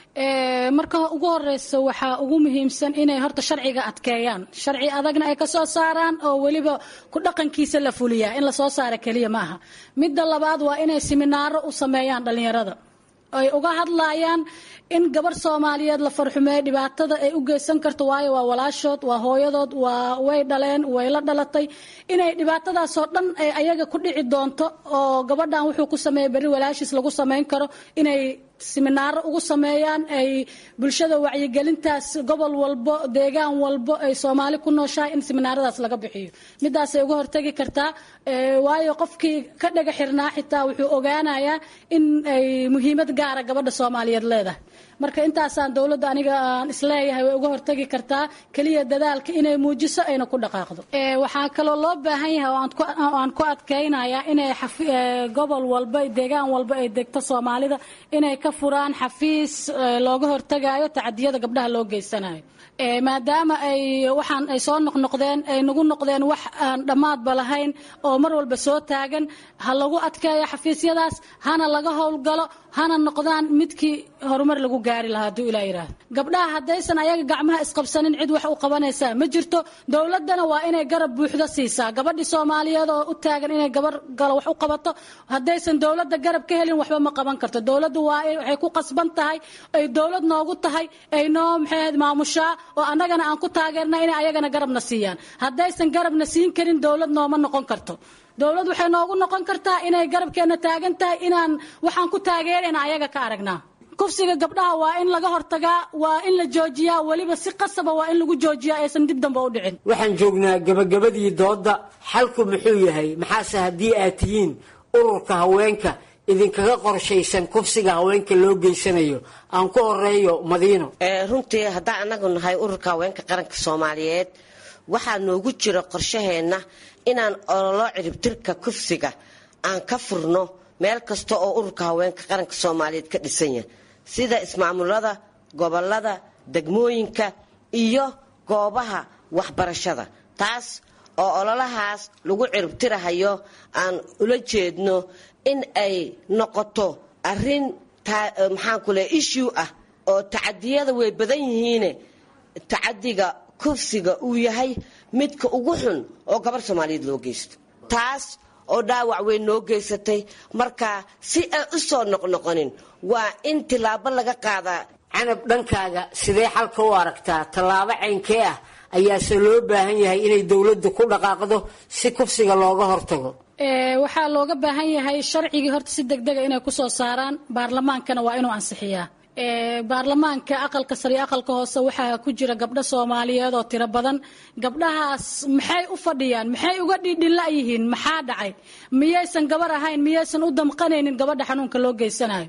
Speaker 16: marka ugu horeysa waxaa ugu muhiimsan inay horta sharciga adkeeyaan sharci adagna ay kasoo saaraan oo weliba ku dhaqankiisa la fuliyaa in lasoo saara keliya maaha midda labaad waa inay siminaaro u sameeyaan dhalinyarada ay uga hadlayaan in gabar soomaaliyeed la farxumeeyo dhibaatada ay u geysan karto waayo waa walaashood waa hooyadood waa way dhaleen way la dhalatay inay dhibaatadaasoo dhan ay ayaga ku dhici doonto oo gabadhan wuxuu ku sameeyay berri walaashiis lagu samayn karo inay siminaaro ugu sameeyaan ay bulshada wacyigelintaas gobol walbo deegaan walbo ay soomaali ku nooshahay in siminaaradaas laga bixiyo midaasay uga hortagi kartaa waayo qofkii ka dhaga xirnaa xitaa wuxuu ogaanayaa in ay muhiimad gaara gabadha soomaaliyeed leedahay marka intaasaan dowladda aniga aan isleeyahay way uga hortagi kartaa keliya dadaalka inay muujiso ayna ku dhaqaaqdo waxaa kaloo loo baahan yahay oo aan ku adkaynayaa inay gobol walba deegaan walba ay degto soomaalida inay ka furaan xafiis looga hortagayo tacadiyada gabdhaha loo geysanayo maadaama ay waxaan ay soo noqnoqdeen ay nagu noqdeen wax aan dhammaadba lahayn oo mar walba soo taagan ha lagu adkeeyo xafiisyadaas hana laga howlgalo hana noqdaan midkii horumar lagu gaari lahaa hadduu ilaa yidhaahdo gabdhaha haddaysan ayaga gacmaha isqabsanin cid wax u qabanaysaa ma jirto dowladdana waa inay garab buuxdo siisaa gabadhii soomaaliyeed oo u taagan inay gabar galo wax u qabato haddaysan dowladda garab ka helin waxba ma qaban karto dowladdu waa waxay ku qasban tahay ay dowlad noogu tahay ay noo maxay ahayd maamushaa oo annagana aan ku taageerna inay ayagana garabna siiyaan haddaysan garabna siin karin dowlad nooma noqon karto dowlad waxay noogu noqon kartaa inay garabkeenna taagan tahay inaan waxaan ku taageerayna ayaga ka aragnaa kufsiga gabdhaha waa in laga hortagaa waa in la joojiyaa weliba si qasaba waa in lagu joojiyaa aysan dib dambe u dhicin
Speaker 14: waxaan joognaa gabagabadii doodda xalku muxuu yahay maxaase haddii aad tihiin ururka haweenka idinkaga qorshaysan kufsiga haweenka loo geysanayo aan ku horeeyo madiino
Speaker 15: runtii haddaan annagu nahay ururka haweenka qaranka soomaaliyeed waxaa noogu jira qorshaheenna inaan ololo ciribtirka kufsiga aan ka furno meel kasta oo ururka haweenka qaranka soomaaliyeed ka dhisan yahay sida ismaamulada gobolada degmooyinka iyo goobaha waxbarashada taas oo ololahaas lagu ciribtirahayo aan ula jeedno in ay noqoto arin maxaanku le issue ah oo tacadiyada way badan yihiine tacadiga kufsiga uu yahay midka ugu xun oo gabar soomaaliyeed loo geysto taas oo dhaawac weyn noo geysatay marka si ay u soo noqnoqonin waa in tilaabo laga qaadaa
Speaker 14: canab dhankaaga sidee xalka u aragtaa tallaabo caynkee ah ayaase loo baahan yahay inay dowladdu ku dhaqaaqdo si kufsiga looga hortago
Speaker 16: waxaa looga baahan yahay sharcigii horta si degdega inay kusoo saaraan baarlamaankana waa inuu ansixiyaa baarlamaanka aqalka sare iyo aqalka hoose waxaa ku jira gabdho soomaaliyeed oo tiro badan gabdhahaas maxay u fadhiyaan maxay uga dhidhila yihiin maxaa dhacay miyaysan gabar ahayn miyaysan u damqanaynin gabadha xanuunka loo geysanayo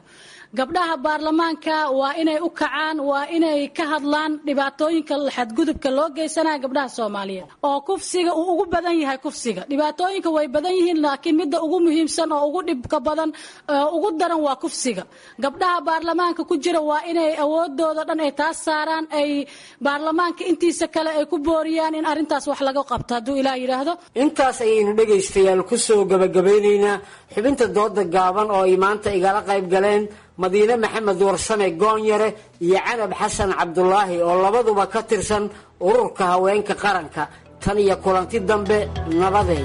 Speaker 16: gabdhaha baarlamaanka waa inay u kacaan waa inay ka hadlaan dhibaatooyinka xadgudubka loo geysanaya gabdhaha soomaaliyeed oo kufsiga uu ugu badan yahay kufsiga dhibaatooyinka way badan yihiin laakiin midda ugu muhiimsan oo ugu dhibka badan ugu daran waa kufsiga gabdhaha baarlamaanka ku jira waa inay awoodooda dhan ay taas saaraan ay baarlamaanka intiisa kale ay ku booriyaan in arrintaas wax laga qabto hadduu ilaah yidhaahdo
Speaker 14: intaas ayaynu dhegaystayaal kusoo gabagabeynaynaa xubinta dooda gaaban oo ay maanta igala qayb galeen madiine maxamed warsame goonyare iyo canab xasan cabdulaahi oo labaduba ka tirsan ururka haweenka qaranka tan iyo kulanti dambe nabadeey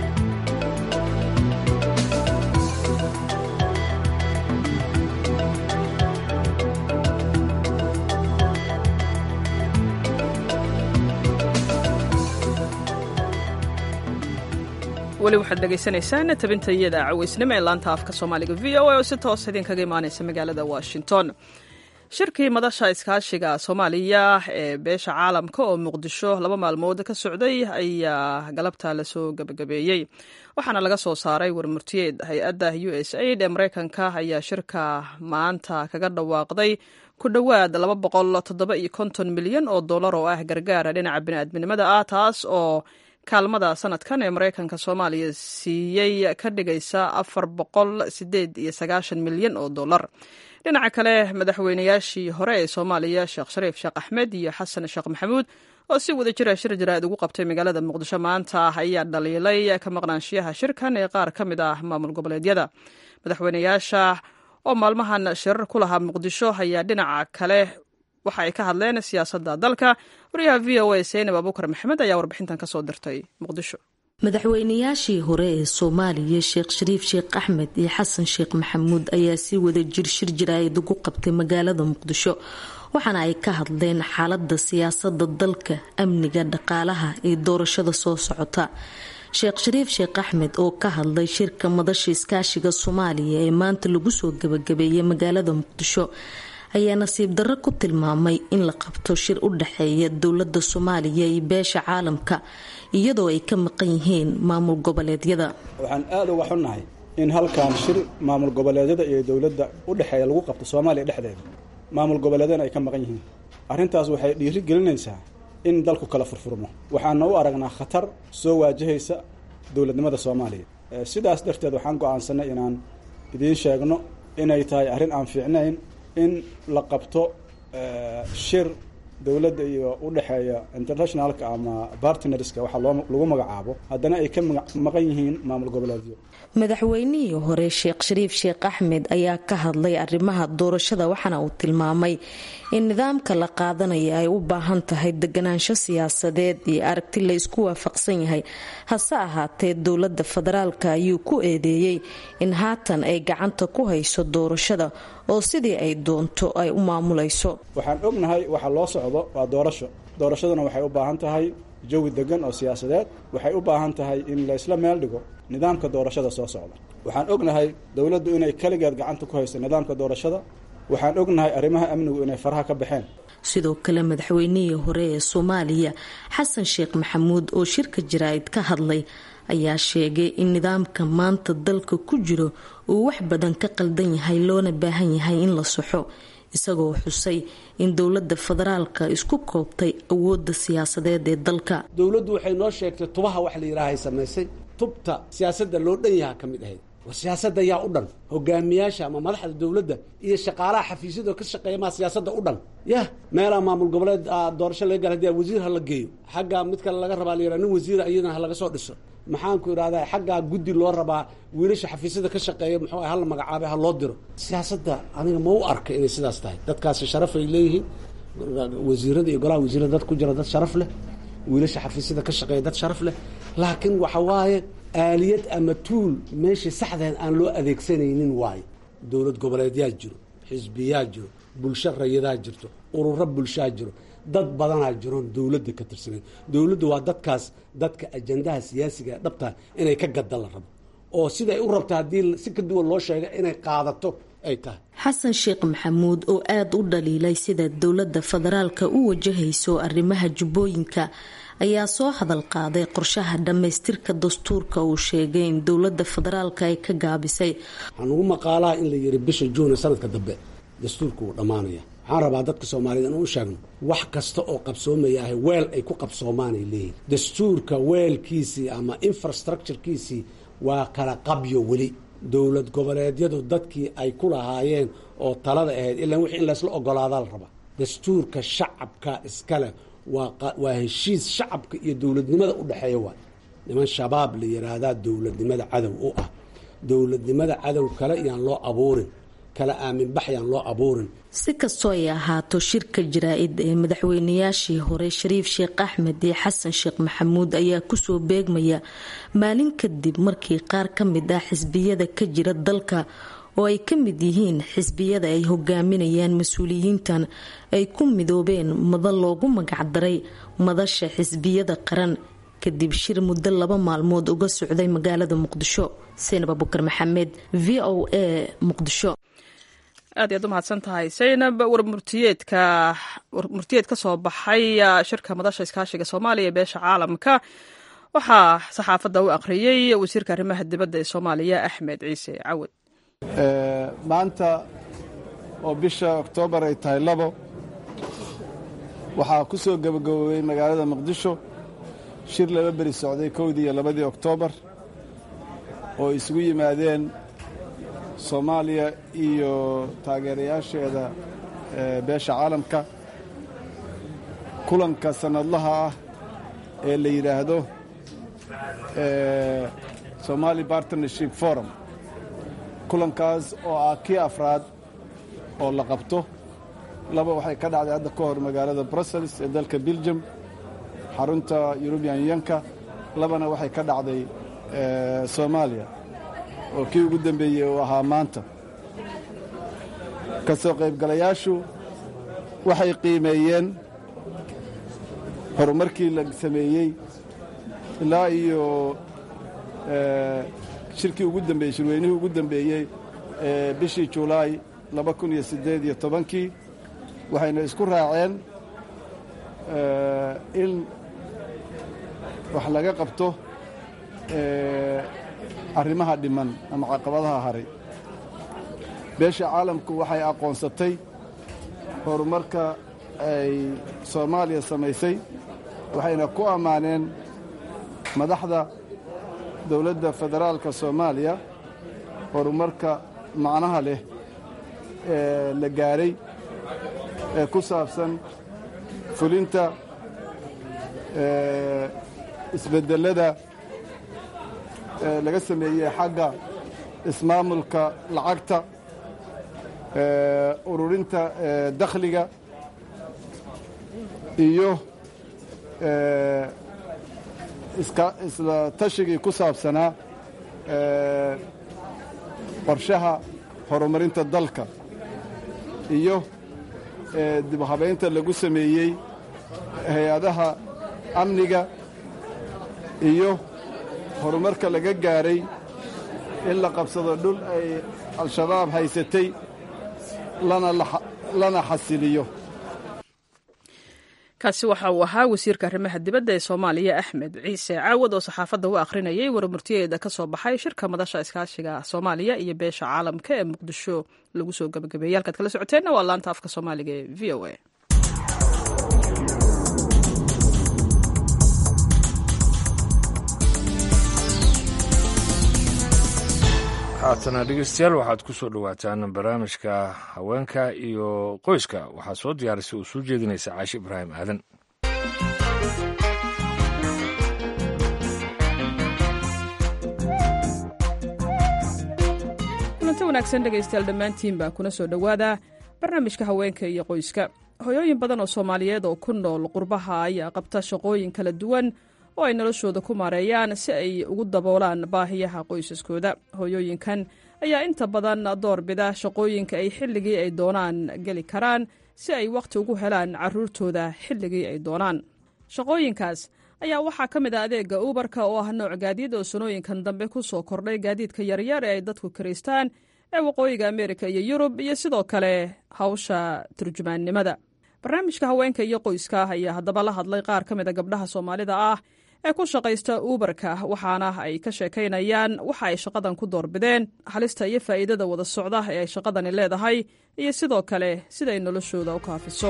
Speaker 1: weli waxaad dhegaysanaysaan tabinta iyada caweysnimo ee laanta afka soomaaliga v o a oo si toos idinkaga imaanaysa magaalada washington shirkii madasha iskaashiga soomaaliya ee beesha caalamka oo muqdisho laba maalmood ka socday ayaa galabta lasoo gebagabeeyey waxaana laga soo saaray warmurtiyeed hay-adda u s aid ee mareykanka ayaa shirka maanta kaga dhawaaqday ku dhowaad laba boqol toddoba iyo konton milyan oo dollar oo ah gargaara dhinaca bini'aadminimada ah taas oo kaalmada sanadkan ee mareykanka soomaaliya siiyey ka dhigaysa afar boqol sideed iyo sagaashan milyan oo dollar dhinaca kale madaxweynayaashii hore ee soomaaliya sheekh shariif sheekh axmed iyo xasan sheekh maxamuud oo si wada jira shir jaraa'id ugu qabtay magaalada muqdisho maanta ayaa dhaliilay ka maqnaanshiyaha shirkan ee qaar ka mid ah maamul goboleedyada madaxweynayaasha oo maalmahan shirar ku lahaa muqdisho ayaa dhinaca kale waxa ay ka hadleen siyaasadda dalka wariyaha v o a seynab abuukar maxamed ayaa warbixintan kasoo dirtay muqdisho
Speaker 17: madaxweynayaashii hore ee soomaaliya sheekh shariif sheekh axmed iyo xasan sheekh maxamuud ayaa si wada jir shir jaraa'id ugu qabtay magaalada muqdisho waxaana ay ka hadleen xaalada siyaasada dalka amniga dhaqaalaha iyo doorashada soo socota sheekh shariif sheekh axmed oo ka hadlay shirka madasha iskaashiga soomaaliya ee maanta lagu soo gabagabeeyay magaalada muqdisho ayaa nasiib darro ku tilmaamay in la qabto shir u dhexeeya dowlada soomaaliya iyo beesha caalamka iyadoo ay ka maqan yihiin maamul goboleedyada
Speaker 4: waxaan aada uga xunnahay in halkan shir maamul goboleedyada iyo dowladda u dhexeeya lagu qabto soomaaliya dhexdeeda maamul goboleedyana ay ka maqan yihiin arrintaas waxay dhiiri gelinaysaa in dalku kala furfurmo waxaana u aragnaa khatar soo waajahaysa dowladnimada soomaaliya sidaas darteed waxaan go-aansanay inaan idiin sheegno inay tahay arrin aan fiicnayn in la qabto shir dowladda iyo u dhexeeya internationalka ama bartnerska waxaa loo lagu magacaabo haddana ay ka maqan yihiin maamul goboleedyo
Speaker 17: madaxweynihii hore sheekh shariif sheekh axmed ayaa ka hadlay arrimaha doorashada waxaana uu tilmaamay in nidaamka la qaadanaya ay u baahan tahay deganaansho siyaasadeed iyo aragti la isku waafaqsan yahay hase ahaatee dowladda federaalka ayuu ku eedeeyey in haatan ay gacanta ku hayso doorashada oo sidii ay doonto ay u maamulayso
Speaker 4: waxaan ognahay waxa loo socdo waa doorasho doorashaduna waxay u baahan tahay jawi degan oo siyaasadeed waxay u baahan tahay in laysla meel dhigo nidaamka doorashada soo socda waxaan ognahay dowladdu inay keligeed gacanta ku hayso nidaamka doorashada waxaan ognahay arrimaha amnigu inay faraha ka baxeen
Speaker 17: sidoo kale madaxweynihii hore ee soomaaliya xasan sheekh maxamuud oo shirka jaraa'id ka hadlay ayaa sheegay in nidaamka maanta dalka ku jiro uu wax badan ka qaldan yahay loona baahan yahay in la soxo isagoo xusay in dowlada federaalka isku koobtay awooda siyaasadeed ee dalka
Speaker 5: dowladdu waxay noo sheegtay tubaha wax la yidhaahay samaysay tubta siyaasadda loo dhan yaha ka mid ahayd war siyaasadda yaa u dhan hogaamiyaasha ama madaxda dowladda iyo shaqaalaha xafiisyadoo ka shaqeeya maa siyaasadda u dhan yah meelaa maamul goboleed doorasho laga gala hadii wasiir ha la geeyo xaggaa mid kale laga rabaa la yidhaha nin wasiira iyadana ha laga soo dhiso maxaanku idhahdaa xaggaa guddi loo rabaa wiilasha xafiisyada ka shaqeeya muxuu ah hala magacaabay ha loo diro siyaasadda aniga ma u arka inay sidaas tahay dadkaasi sharaf ay leeyihiin wasiirada iyo golaha wasiirada dad ku jira dad sharaf leh wiilasha xafiisyada ka shaqeeya dad sharaf leh laakiin waxa waaye aaliyad ama tuul meeshii saxdeed aan loo adeegsanaynin waayo dowlad goboleedyaa jiro xisbiyaa jiro bulsho rayadaa jirto ururo bulshaa jiro dad badanaa jiroon dowladda ka tirsanayn dowladdu waa dadkaas dadka ajandaha siyaasiga ee dhabtaa inay ka gadda la rabo oo siday u rabta haddii si ka duwan loo sheega inay qaadato ay tahay
Speaker 17: xasan sheekh maxamuud oo aada u dhaliilay sida dowladda federaalka u wajahayso arrimaha jubbooyinka ayaa soo hadal qaaday qorshaha dhammaystirka dastuurka uu sheegay in dowlada federaalk ay ka gaabisay
Speaker 5: waxaan ugu maqaalaha in la yiri bisha juune sanadka dambe dastuurka wuu dhammaanaya waxaan rabaa dadka soomaaliyed inuu u sheegno wax kasta oo qabsoomaya ah weel ay ku qabsoomaanay leeyihin dastuurka weelkiisii ama infrastructurekiisii waa kala qabyo weli dowlad goboleedyadu dadkii ay ku lahaayeen oo talada ahayd ilaa wixii in laysla ogolaadaa la rabaa dastuurka shacabka iskale waa heshiis shacabka iyo dowladnimada u dhexeeya waay niman shabaab la yiraahdaa dowladnimada cadow u ah dowladnimada cadow kale yaan loo abuurin kala aaminbax yaan loo abuurin
Speaker 17: si kastoo ay ahaato shirka jaraa-id ee madaxweynayaashii hore shariif sheekh axmed iyo xasan sheekh maxamuud ayaa kusoo beegmaya maalin kadib markii qaar ka mid ah xisbiyada ka jira dalka oo ay ka mid yihiin xisbiyada ay hogaaminayaan mas-uuliyiintan ay ku midoobeen madal loogu magacdaray madasha xisbiyada qaran kadib shir muddo laba maalmood uga socday magaalada muqdisho saynab abukar maxamed v o a muqdisho
Speaker 1: aad iyaad u mahadsan tahay saynab warmurtiyeedka warmurtiyeed ka soo baxay shirka madasha iskaashiga soomaaliya ee beesha caalamka waxaa saxaafadda u aqriyey wasiirka arrimaha dibadda ee soomaaliya axmed ciise cawad
Speaker 3: maanta oo bisha oktoobar ay tahay labo waxaa ku soo gebagaboobay magaalada muqdisho shir laba beri socday kowdii iyo labadii oktoobar oo isugu yimaadeen soomaaliya iyo taageerayaasheeda beesha caalamka kulanka sannadlaha ah ee la yidhaahdo somali partnership forum kulankaas oo ah kii afraad oo la qabto laba waxay ka dhacday hadda ka hor magaalada brussels ee dalka belgium xarunta yurubian yanka labana waxay ka dhacday soomaaliya oo kii ugu dambeeyey uu ahaa maanta ka soo qaybgalayaashu waxay qiimeeyeen horumarkii la sameeyey ilaa iyo shirkii ugu dambeeyey shirweynihii ugu dambeeyey ee bishii julaay laba kun iyo siddeed iyo tobankii waxayna isku raaceen in wax laga qabto arrimaha dhiman ama caqabadaha haray beesha caalamku waxay aqoonsatay horumarka ay soomaaliya samaysay waxayna ku ammaaneen madaxda dowladda federaalka soomaaliya horumarka macnaha leh ee la gaaray ee ku saabsan fulinta isbedelada laga sameeyey xagga ismaamulka lacagta ururinta dakhliga iyo isla tashigii ku saabsanaa qorshaha horumarinta dalka iyo dibhabaynta lagu sameeyey hay-adaha amniga iyo horumarka laga gaaray in la qabsado dhul ay al-shabaab haysatay lana xasiliyo
Speaker 1: kaasi waxa uu ahaa wasiirka arrimaha dibadda ee soomaaliya axmed ciise caawad oo saxaafadda u akhrinayay warmurtiyeeda ka soo baxay shirka madasha iskaashiga soomaaliya iyo beesha caalamka ee muqdisho lagu soo gabagabeeyey halkaad kala socoteenna waa laanta afka soomaaliga ee v o a
Speaker 2: haatana dhegeystayaal waxaad ku soo dhowaataan barnaamijka haweenka iyo qoyska waxaa soo diyaarisay oo soo jeedinaysa caashi ibraahim aadan
Speaker 1: kulanti wanaagsan dhegaystayaal dhammaantiin baa kuna soo dhowaada barnaamijka haweenka iyo qoyska hoyooyin badan oo soomaaliyeed oo ku nool qurbaha ayaa qabta shaqooyin kala duwan oo ay noloshooda ku maareeyaan si ay ugu daboolaan baahiyaha qoysaskooda hooyooyinkan ayaa inta badan doorbida shaqooyinka ay xilligii ay doonaan geli karaan si ay wakhti ugu helaan caruurtooda xilligii ay doonaan shaqooyinkaas ayaa waxaa ka mid ah adeega ubarka oo ah nooc gaadiid oo sanooyinkan dambe ku soo kordhay gaadiidka yaryar ee ay dadku kiraystaan ee waqooyiga ameerika iyo yurub iyo sidoo kale hawsha turjumaannimada barnaamijka haweenka iyo qoyska ayaa haddaba la hadlay qaar ka mid a gabdhaha soomaalida ah ee ku shaqaysta uubarka waxaana ay ka sheekaynayaan waxa ay shaqadan ku doorbideen halista iyo faa'iidada wada socda ee ay shaqadani leedahay iyo sidoo kale sida ay noloshooda u kaafiso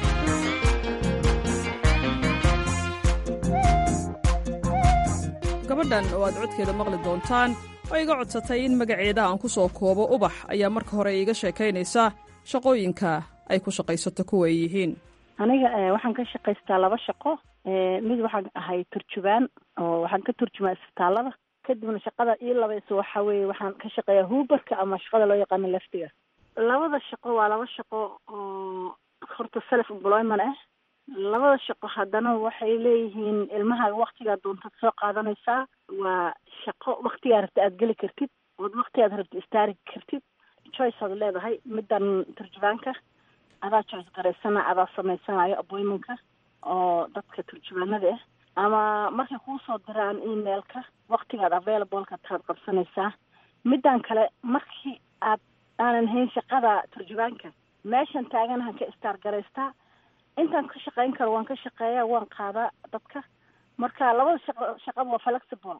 Speaker 1: gabadhan oo aad codkeeda maqli doontaan oo iga codsatay in magaceeda aan ku soo koobo ubax ayaa marka hore iiga sheekaynaysa shaqooyinka ay ku shaqaysato kuwa ay yihiin
Speaker 18: aniga waxaan ka shaqaystaa laba shaqo mid waxaan ahay turjubaan oo waxaan ka turjumaa isbitaalada kadibna shaqada ii labayso waxa weeye waxaan ka shaqeeyaa huubarka ama shaqada loo yaqaano leftiga labada shaqo waa laba shaqo oo horta self employment ah labada shaqo haddana waxay leeyihiin ilmahaaga waktigaa doontad soo qaadanaysaa waa shaqo waktigaa rabta aad geli kartid ood waktigaad rabta istaari kartid choice aad leedahay middan turjubaanka adaa choice garaysana adaa samaysanayo appointmentka oo dadka turjubaanada ah ama markay kuu soo diraan emailka waktigaad available-ka taad qabsanaysaa middan kale markii aad aanan hayn shaqada turjubaanka meeshan taaganahan ka istaar garaystaa intaan ka shaqayn karo waan ka shaqeeyaa waan qaadaa dadka marka labada shaqo shaqada waa flexible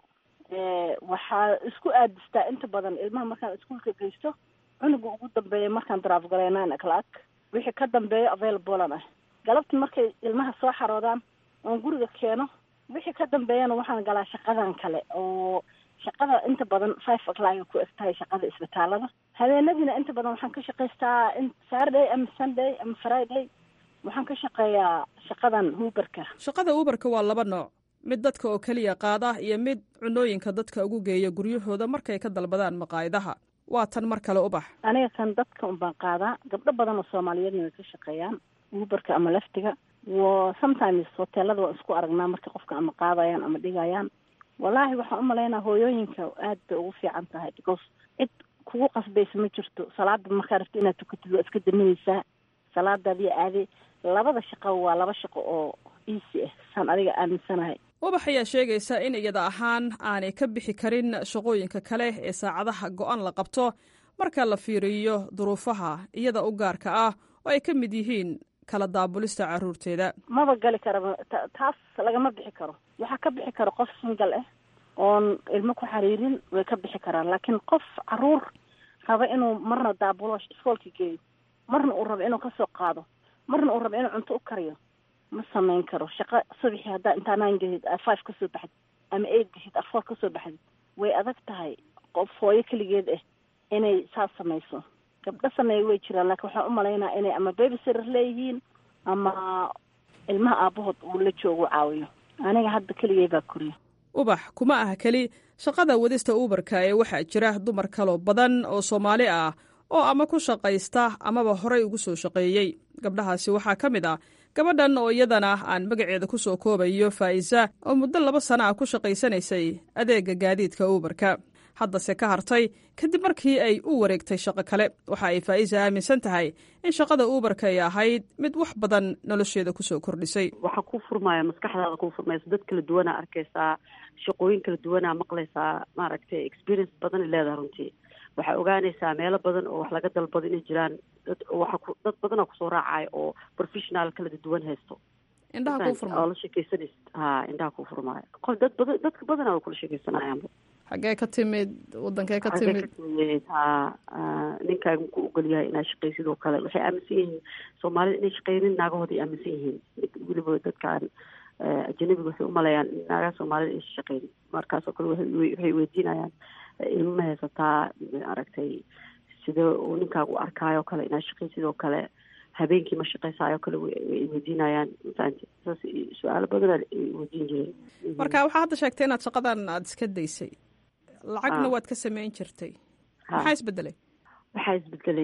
Speaker 18: waxaa isku aadistaa inta badan ilmaha markaan iskuolka geysto cunuga ugu dambeeya markaan drive gareyo nine o'clock wixii ka dambeeyo availablea ah galabti markay ilmaha soo xaroodaan oon guriga keeno wixii ka dambeeyana waxaan galaa shaqadan kale oo shaqada inta badan five o'clock ku eg tahay shaqada isbitaalada habeenadiina inta badan waxaan ka shaqaystaa in saturday ama sunday ama friday waxaan ka shaqeeyaa shaqadan huubarka
Speaker 1: shaqada uubarka waa laba nooc mid dadka oo keliya qaada iyo mid cunooyinka dadka ugu geeya guryahooda markay ka dalbadaan maqaayadaha waa tan mar kale ubax
Speaker 18: aniga kan dadka unbaan qaadaa gabdho badan oo soomaaliyeedna way ka shaqeeyaan uubarka ama laftiga wa sometimes hoteelada waan isku aragnaa marka qofka ama qaadayaan ama dhigayaan wallaahi waxaan umalaynaa hooyooyinka aad bay ugu fiican tahay because cid kugu qasbaysa ma jirto salaada markaa rabto inaad tukatid waa iska daminaysaa salaadaadiyo aade labada shaqo waa laba shaqo oo easy ah saan adiga aaminsanahay
Speaker 1: ubax ayaa sheegaysa in iyada ahaan aanay ka bixi karin shaqooyinka kale ee saacadaha go-an la qabto marka la fiiriyo duruufaha iyada u gaarka ah oo ay ka mid yihiin kala daabulista caruurteeda
Speaker 18: maba gali karaba taas lagama bixi karo waxaa ka bixi karo qof single ah oon ilmo ku xariirin way ka bixi karaan laakiin qof caruur raba inuu marna daabulo iskoolka geeyo marna uu rabo inuu kasoo qaado marna uu rabo inuu cunto u kariyo ma samayn karo shaqo subaxii haddaa intaa nine gahid a five kasoo baxdid ama eight gahid a four kasoo baxdid way adag tahay qof hooyo keligeed ah inay saas samayso gabdho sameeya way jiraan laakiin waxaan umalaynaa inay ama babysitter leeyihiin ama ilmaha aabahood uu la joogo caawiyo aniga hadda keligay baa koriya
Speaker 1: ubax kuma ah keli shaqada wadista uubarka ee waxaa jira dumar kaloo badan oo soomaali ah oo ama ku shaqaysta amaba horay ugu soo shaqeeyey gabdhahaasi waxaa ka mid ah gabadhan oo iyadana aan magaceeda ku soo koobayo faa'iisa oo muddo laba sana ah ku shaqaysanaysay adeega gaadiidka uubarka haddase ka hartay kadib markii ay u wareegtay shaqo kale waxa ay faa'iisa aaminsan tahay in shaqada uubarka ay ahayd mid wax badan nolosheeda kusoo kordhisay
Speaker 19: waxaa ku furmaya maskaxdaada kuu furmaysa dad kala duwanaa arkaysaa shaqooyin kala duwanaa maqlaysaa maaragtay experience badan ay leedahay runtii waxaa ogaanaysaa meelo badan oo wax laga dalbado inay jiraan dad waxa ku dad badanaa kusoo raacaya oo professional kala duwan haysto
Speaker 1: indhaha kuu furmaayo
Speaker 19: oo la sheekeysanaysa ha indhaha kuu furmaayo qof dad badan dadka badanaa way kula sheekeysanayaanba
Speaker 1: xaggee ka timid wadankee ka timid
Speaker 19: ha ninkaaga ku ogol yahay inaad shaqaysid oo kale waxay aaminsan yihiin soomaalida inay shaqeynin naagahooda ay aaminsan yihiin weliba dadkaan ajanabiga waxay umaleeyaan in naagaha soomaalida aysan shaqeynin markaasoo kale waxay weydiinayaan ilmo ma haysataa aragtay sida uu ninkaaga u arkaayo kale inaad shaqaysid oo kale habeenkii ma shaqaysaayo kale way weydiinayaan mafahanti saas su-aalo badanaa ay weydiin jireen
Speaker 1: marka waxaa hadda sheegtay inaad shaqadan aada iska daysay lacagna waad ka sameyn jirtay maxaa isbedelay
Speaker 19: waxaa isbedelay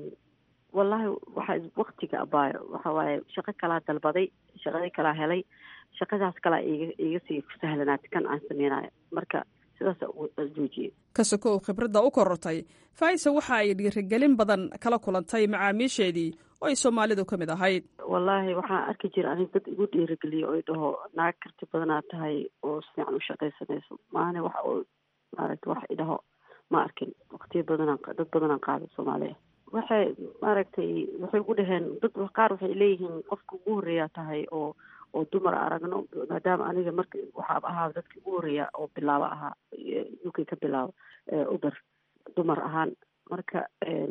Speaker 19: wallahi waxaa waktiga abaayo waxa waaye shaqo kalaa dalbaday shaqadii kalaa helay shaqadaas kalaa iga iga sii sahlanaatay kan aan sameynayo marka sidaasa joojiyey
Speaker 1: kasokow khibradda u korortay faisa waxa ay dhiirigelin badan kala kulantay macaamiisheedii oo ay soomaalidu ka mid ahayd
Speaker 19: wallaahi waxaan arki jira anig dad igu dhiirigeliya oo i dhaho naag karti badanaa tahay oo si fiican u shaqaysanayso maana wax oo maaragta wax idhaho ma arkin waqtiyo badanaan dad badanaan qaada soomaaliya waxay maaragtay waxay ugu dhaheen dad qaar waxay leeyihiin qofka ugu horreeyaa tahay oo oo dumar aragno maadaama aniga marka waxaa ahaa dadkii ugu horreeya oo bilaabo ahaa u k ka bilaabo uber dumar ahaan marka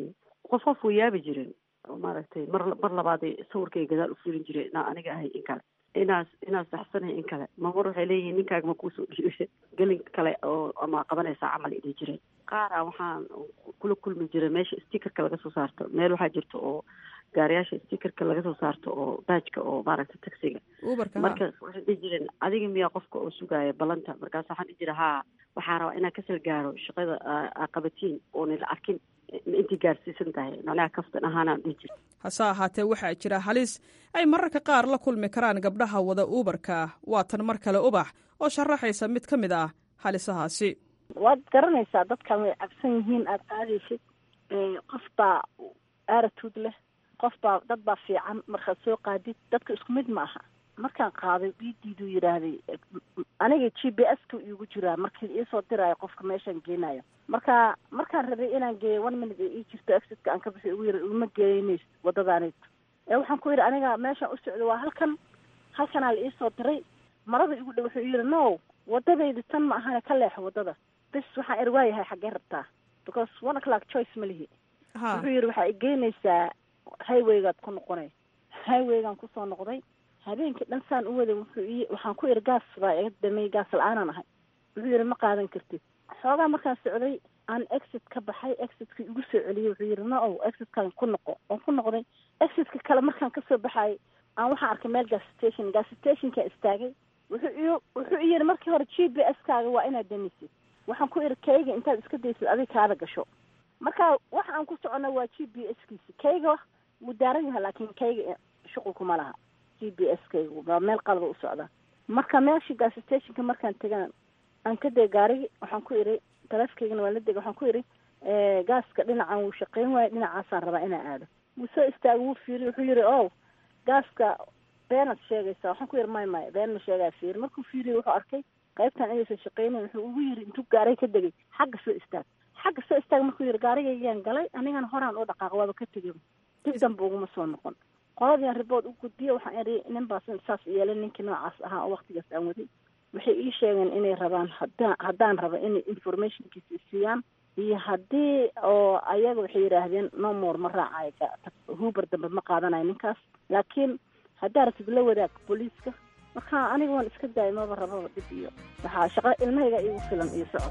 Speaker 19: qof qof way yaabi jireen maaragtay mar mar labaaday sawirkay gadaal u fulin jireen inaa aniga ahay in kale inaas inaas saxsanahay in kale mamar waxay leeyihiin ninkaaga ma kuusoo dhiibe gelin kale oo ama qabanaysaa camal idhi jireen qaara waxaan kula kulmi jiray meesha stickerka laga soo saarto meel waxaa jirta oo gaariyaasha stickerka laga soo saarto oo baajka oo maaragtay taxiga marka waxay dhihi jireen adiga miyaa qofka oo sugaaya ballanta markaas waxaan dhihi jira haa waxaa rabaa inaan kasal gaaro shaqada qabatiin oona la arkin intii gaarsiisan tahay macnaha kaftan ahaanaan dhihi jira
Speaker 1: hase ahaatee waxaa jira halis ay mararka qaar la kulmi karaan gabdhaha wada uubarka waa tan mar kale ubax oo sharaxaysa mid ka mid ah halisahaasi
Speaker 18: waad garanaysaa dadkan way cabsan yihiin aada qaadaysid qof baa aaratuud leh qof baa dad baa fiican markaad soo qaadid dadka isku mid ma aha markaan qaaday diidiiduu yidhaahday aniga g b s ka iigu jiraa markii iisoo diraayo qofka meeshaan geenayo marka markaan rabay inaan geeyo one minute ee ii jirto exitka aan ka bixi ugu yiri uma geenays wadadaanayto ee waxaan ku yidhi aniga meeshaan u socdo waa halkan halkanaa la iisoo diray marada igu dhow wuxuu yidhi no wadadaydi tan ma ahane ka leexo wadada bis waxaan er waayahay xaggee rabtaa because one o'clock choice ma lihi wuxuu yidhi waxaa igeynaysaa highwaygaad ku noqonay highwaygaan kusoo noqday habeenkii dhan saan u waday wuxuu ii waxaan ku iri gaas baa iga damay gaas la-aanan ahay wuxuu yidhi ma qaadan kartid xoogaa markaan socday aan exit ka baxay exitka igu soo celiyey wuxuu yidhi no o exitkan ku noqo oon ku noqday exitka kale markaan kasoo baxay aan waxaan arkay meel gas station gas stationka istaagay wuxuu i wuxuu i yidhi markii hore g b s kaaga waa inaad damisid waxaan ku iri kayga intaad iska daysid adig kaada gasho marka waxa aan ku socona waa g b s kiisi kayga wuu daaran yahay laakiin kayga shuqulkuma laha g b s kayga waa meel qalada u socda marka meeshii gas stationka markaan tegaan aan ka deg gaarigi waxaan ku iri taleefkaygana waan la dega waxaan ku iri gaaska dhinacan wuu shaqeyn waayo dhinacaasaan rabaa inaan aado wuu soo istaagay wuu fiiriy wuxuu yidhi o gaaska beenaad sheegaysaa waxaan ku yidhi may may been ma sheegaa fiiri markuu fiiriyay wuxuu arkay qaybtan inaysan shaqeynayn wuxuu ugu yidhi intuu gaaray ka degay xagga soo istaag xagga soo istaag markuu yidhi gaarigaygaan galay anigana horaan u dhaqaaq waaba ka tegay dib danba uguma soo noqon qoladiian ribood u gudbiyo waxaan idhi nin baas saas yeelay ninkii noocaas ahaa oo waktigaas aan waday waxay ii sheegeen inay rabaan haddaan haddaan rabo inay informationkiisa isiiyaan iyo haddii oo ayaga waxay yidhaahdeen no more ma raacayo huber dambe ma qaadanayo ninkaas laakiin haddaa ratid la wadaag booliiska marka aniga waan iska daayay maba rababa dib iyo waxaa shaqa ilmahayga igu filan iyo socod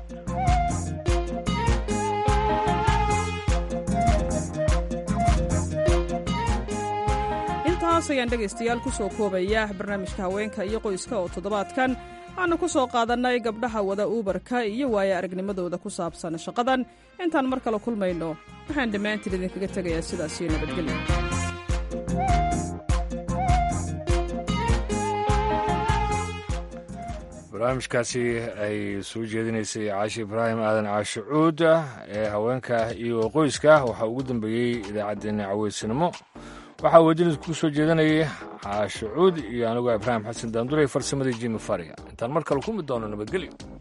Speaker 1: intaas ayaan dhegaystayaal ku soo koobaya barnaamijka haweenka iyo qoyska oo toddobaadkan aanu ku soo qaadannay gabdhaha wada uubarka iyo waaya aragnimadooda ku saabsan shaqadan intaan mar kale kulmayno waxaan dhammaantiin idinkaga tegayaa sidaas iyo nabadgelyo
Speaker 2: barnaamijkaasi ay soo jeedinaysay caashi ibraahim aadan caashe cuud ee haweenka iyo qoyska waxaa ugu dambeeyey idaacaddeenna caweysanimo waxaa weedinid ku soo jeedanayay caashe cuud iyo anigoo ibraahim xasan daanduray farsamadii jimi faria intaan mar kale ku mid doono nabadgelyo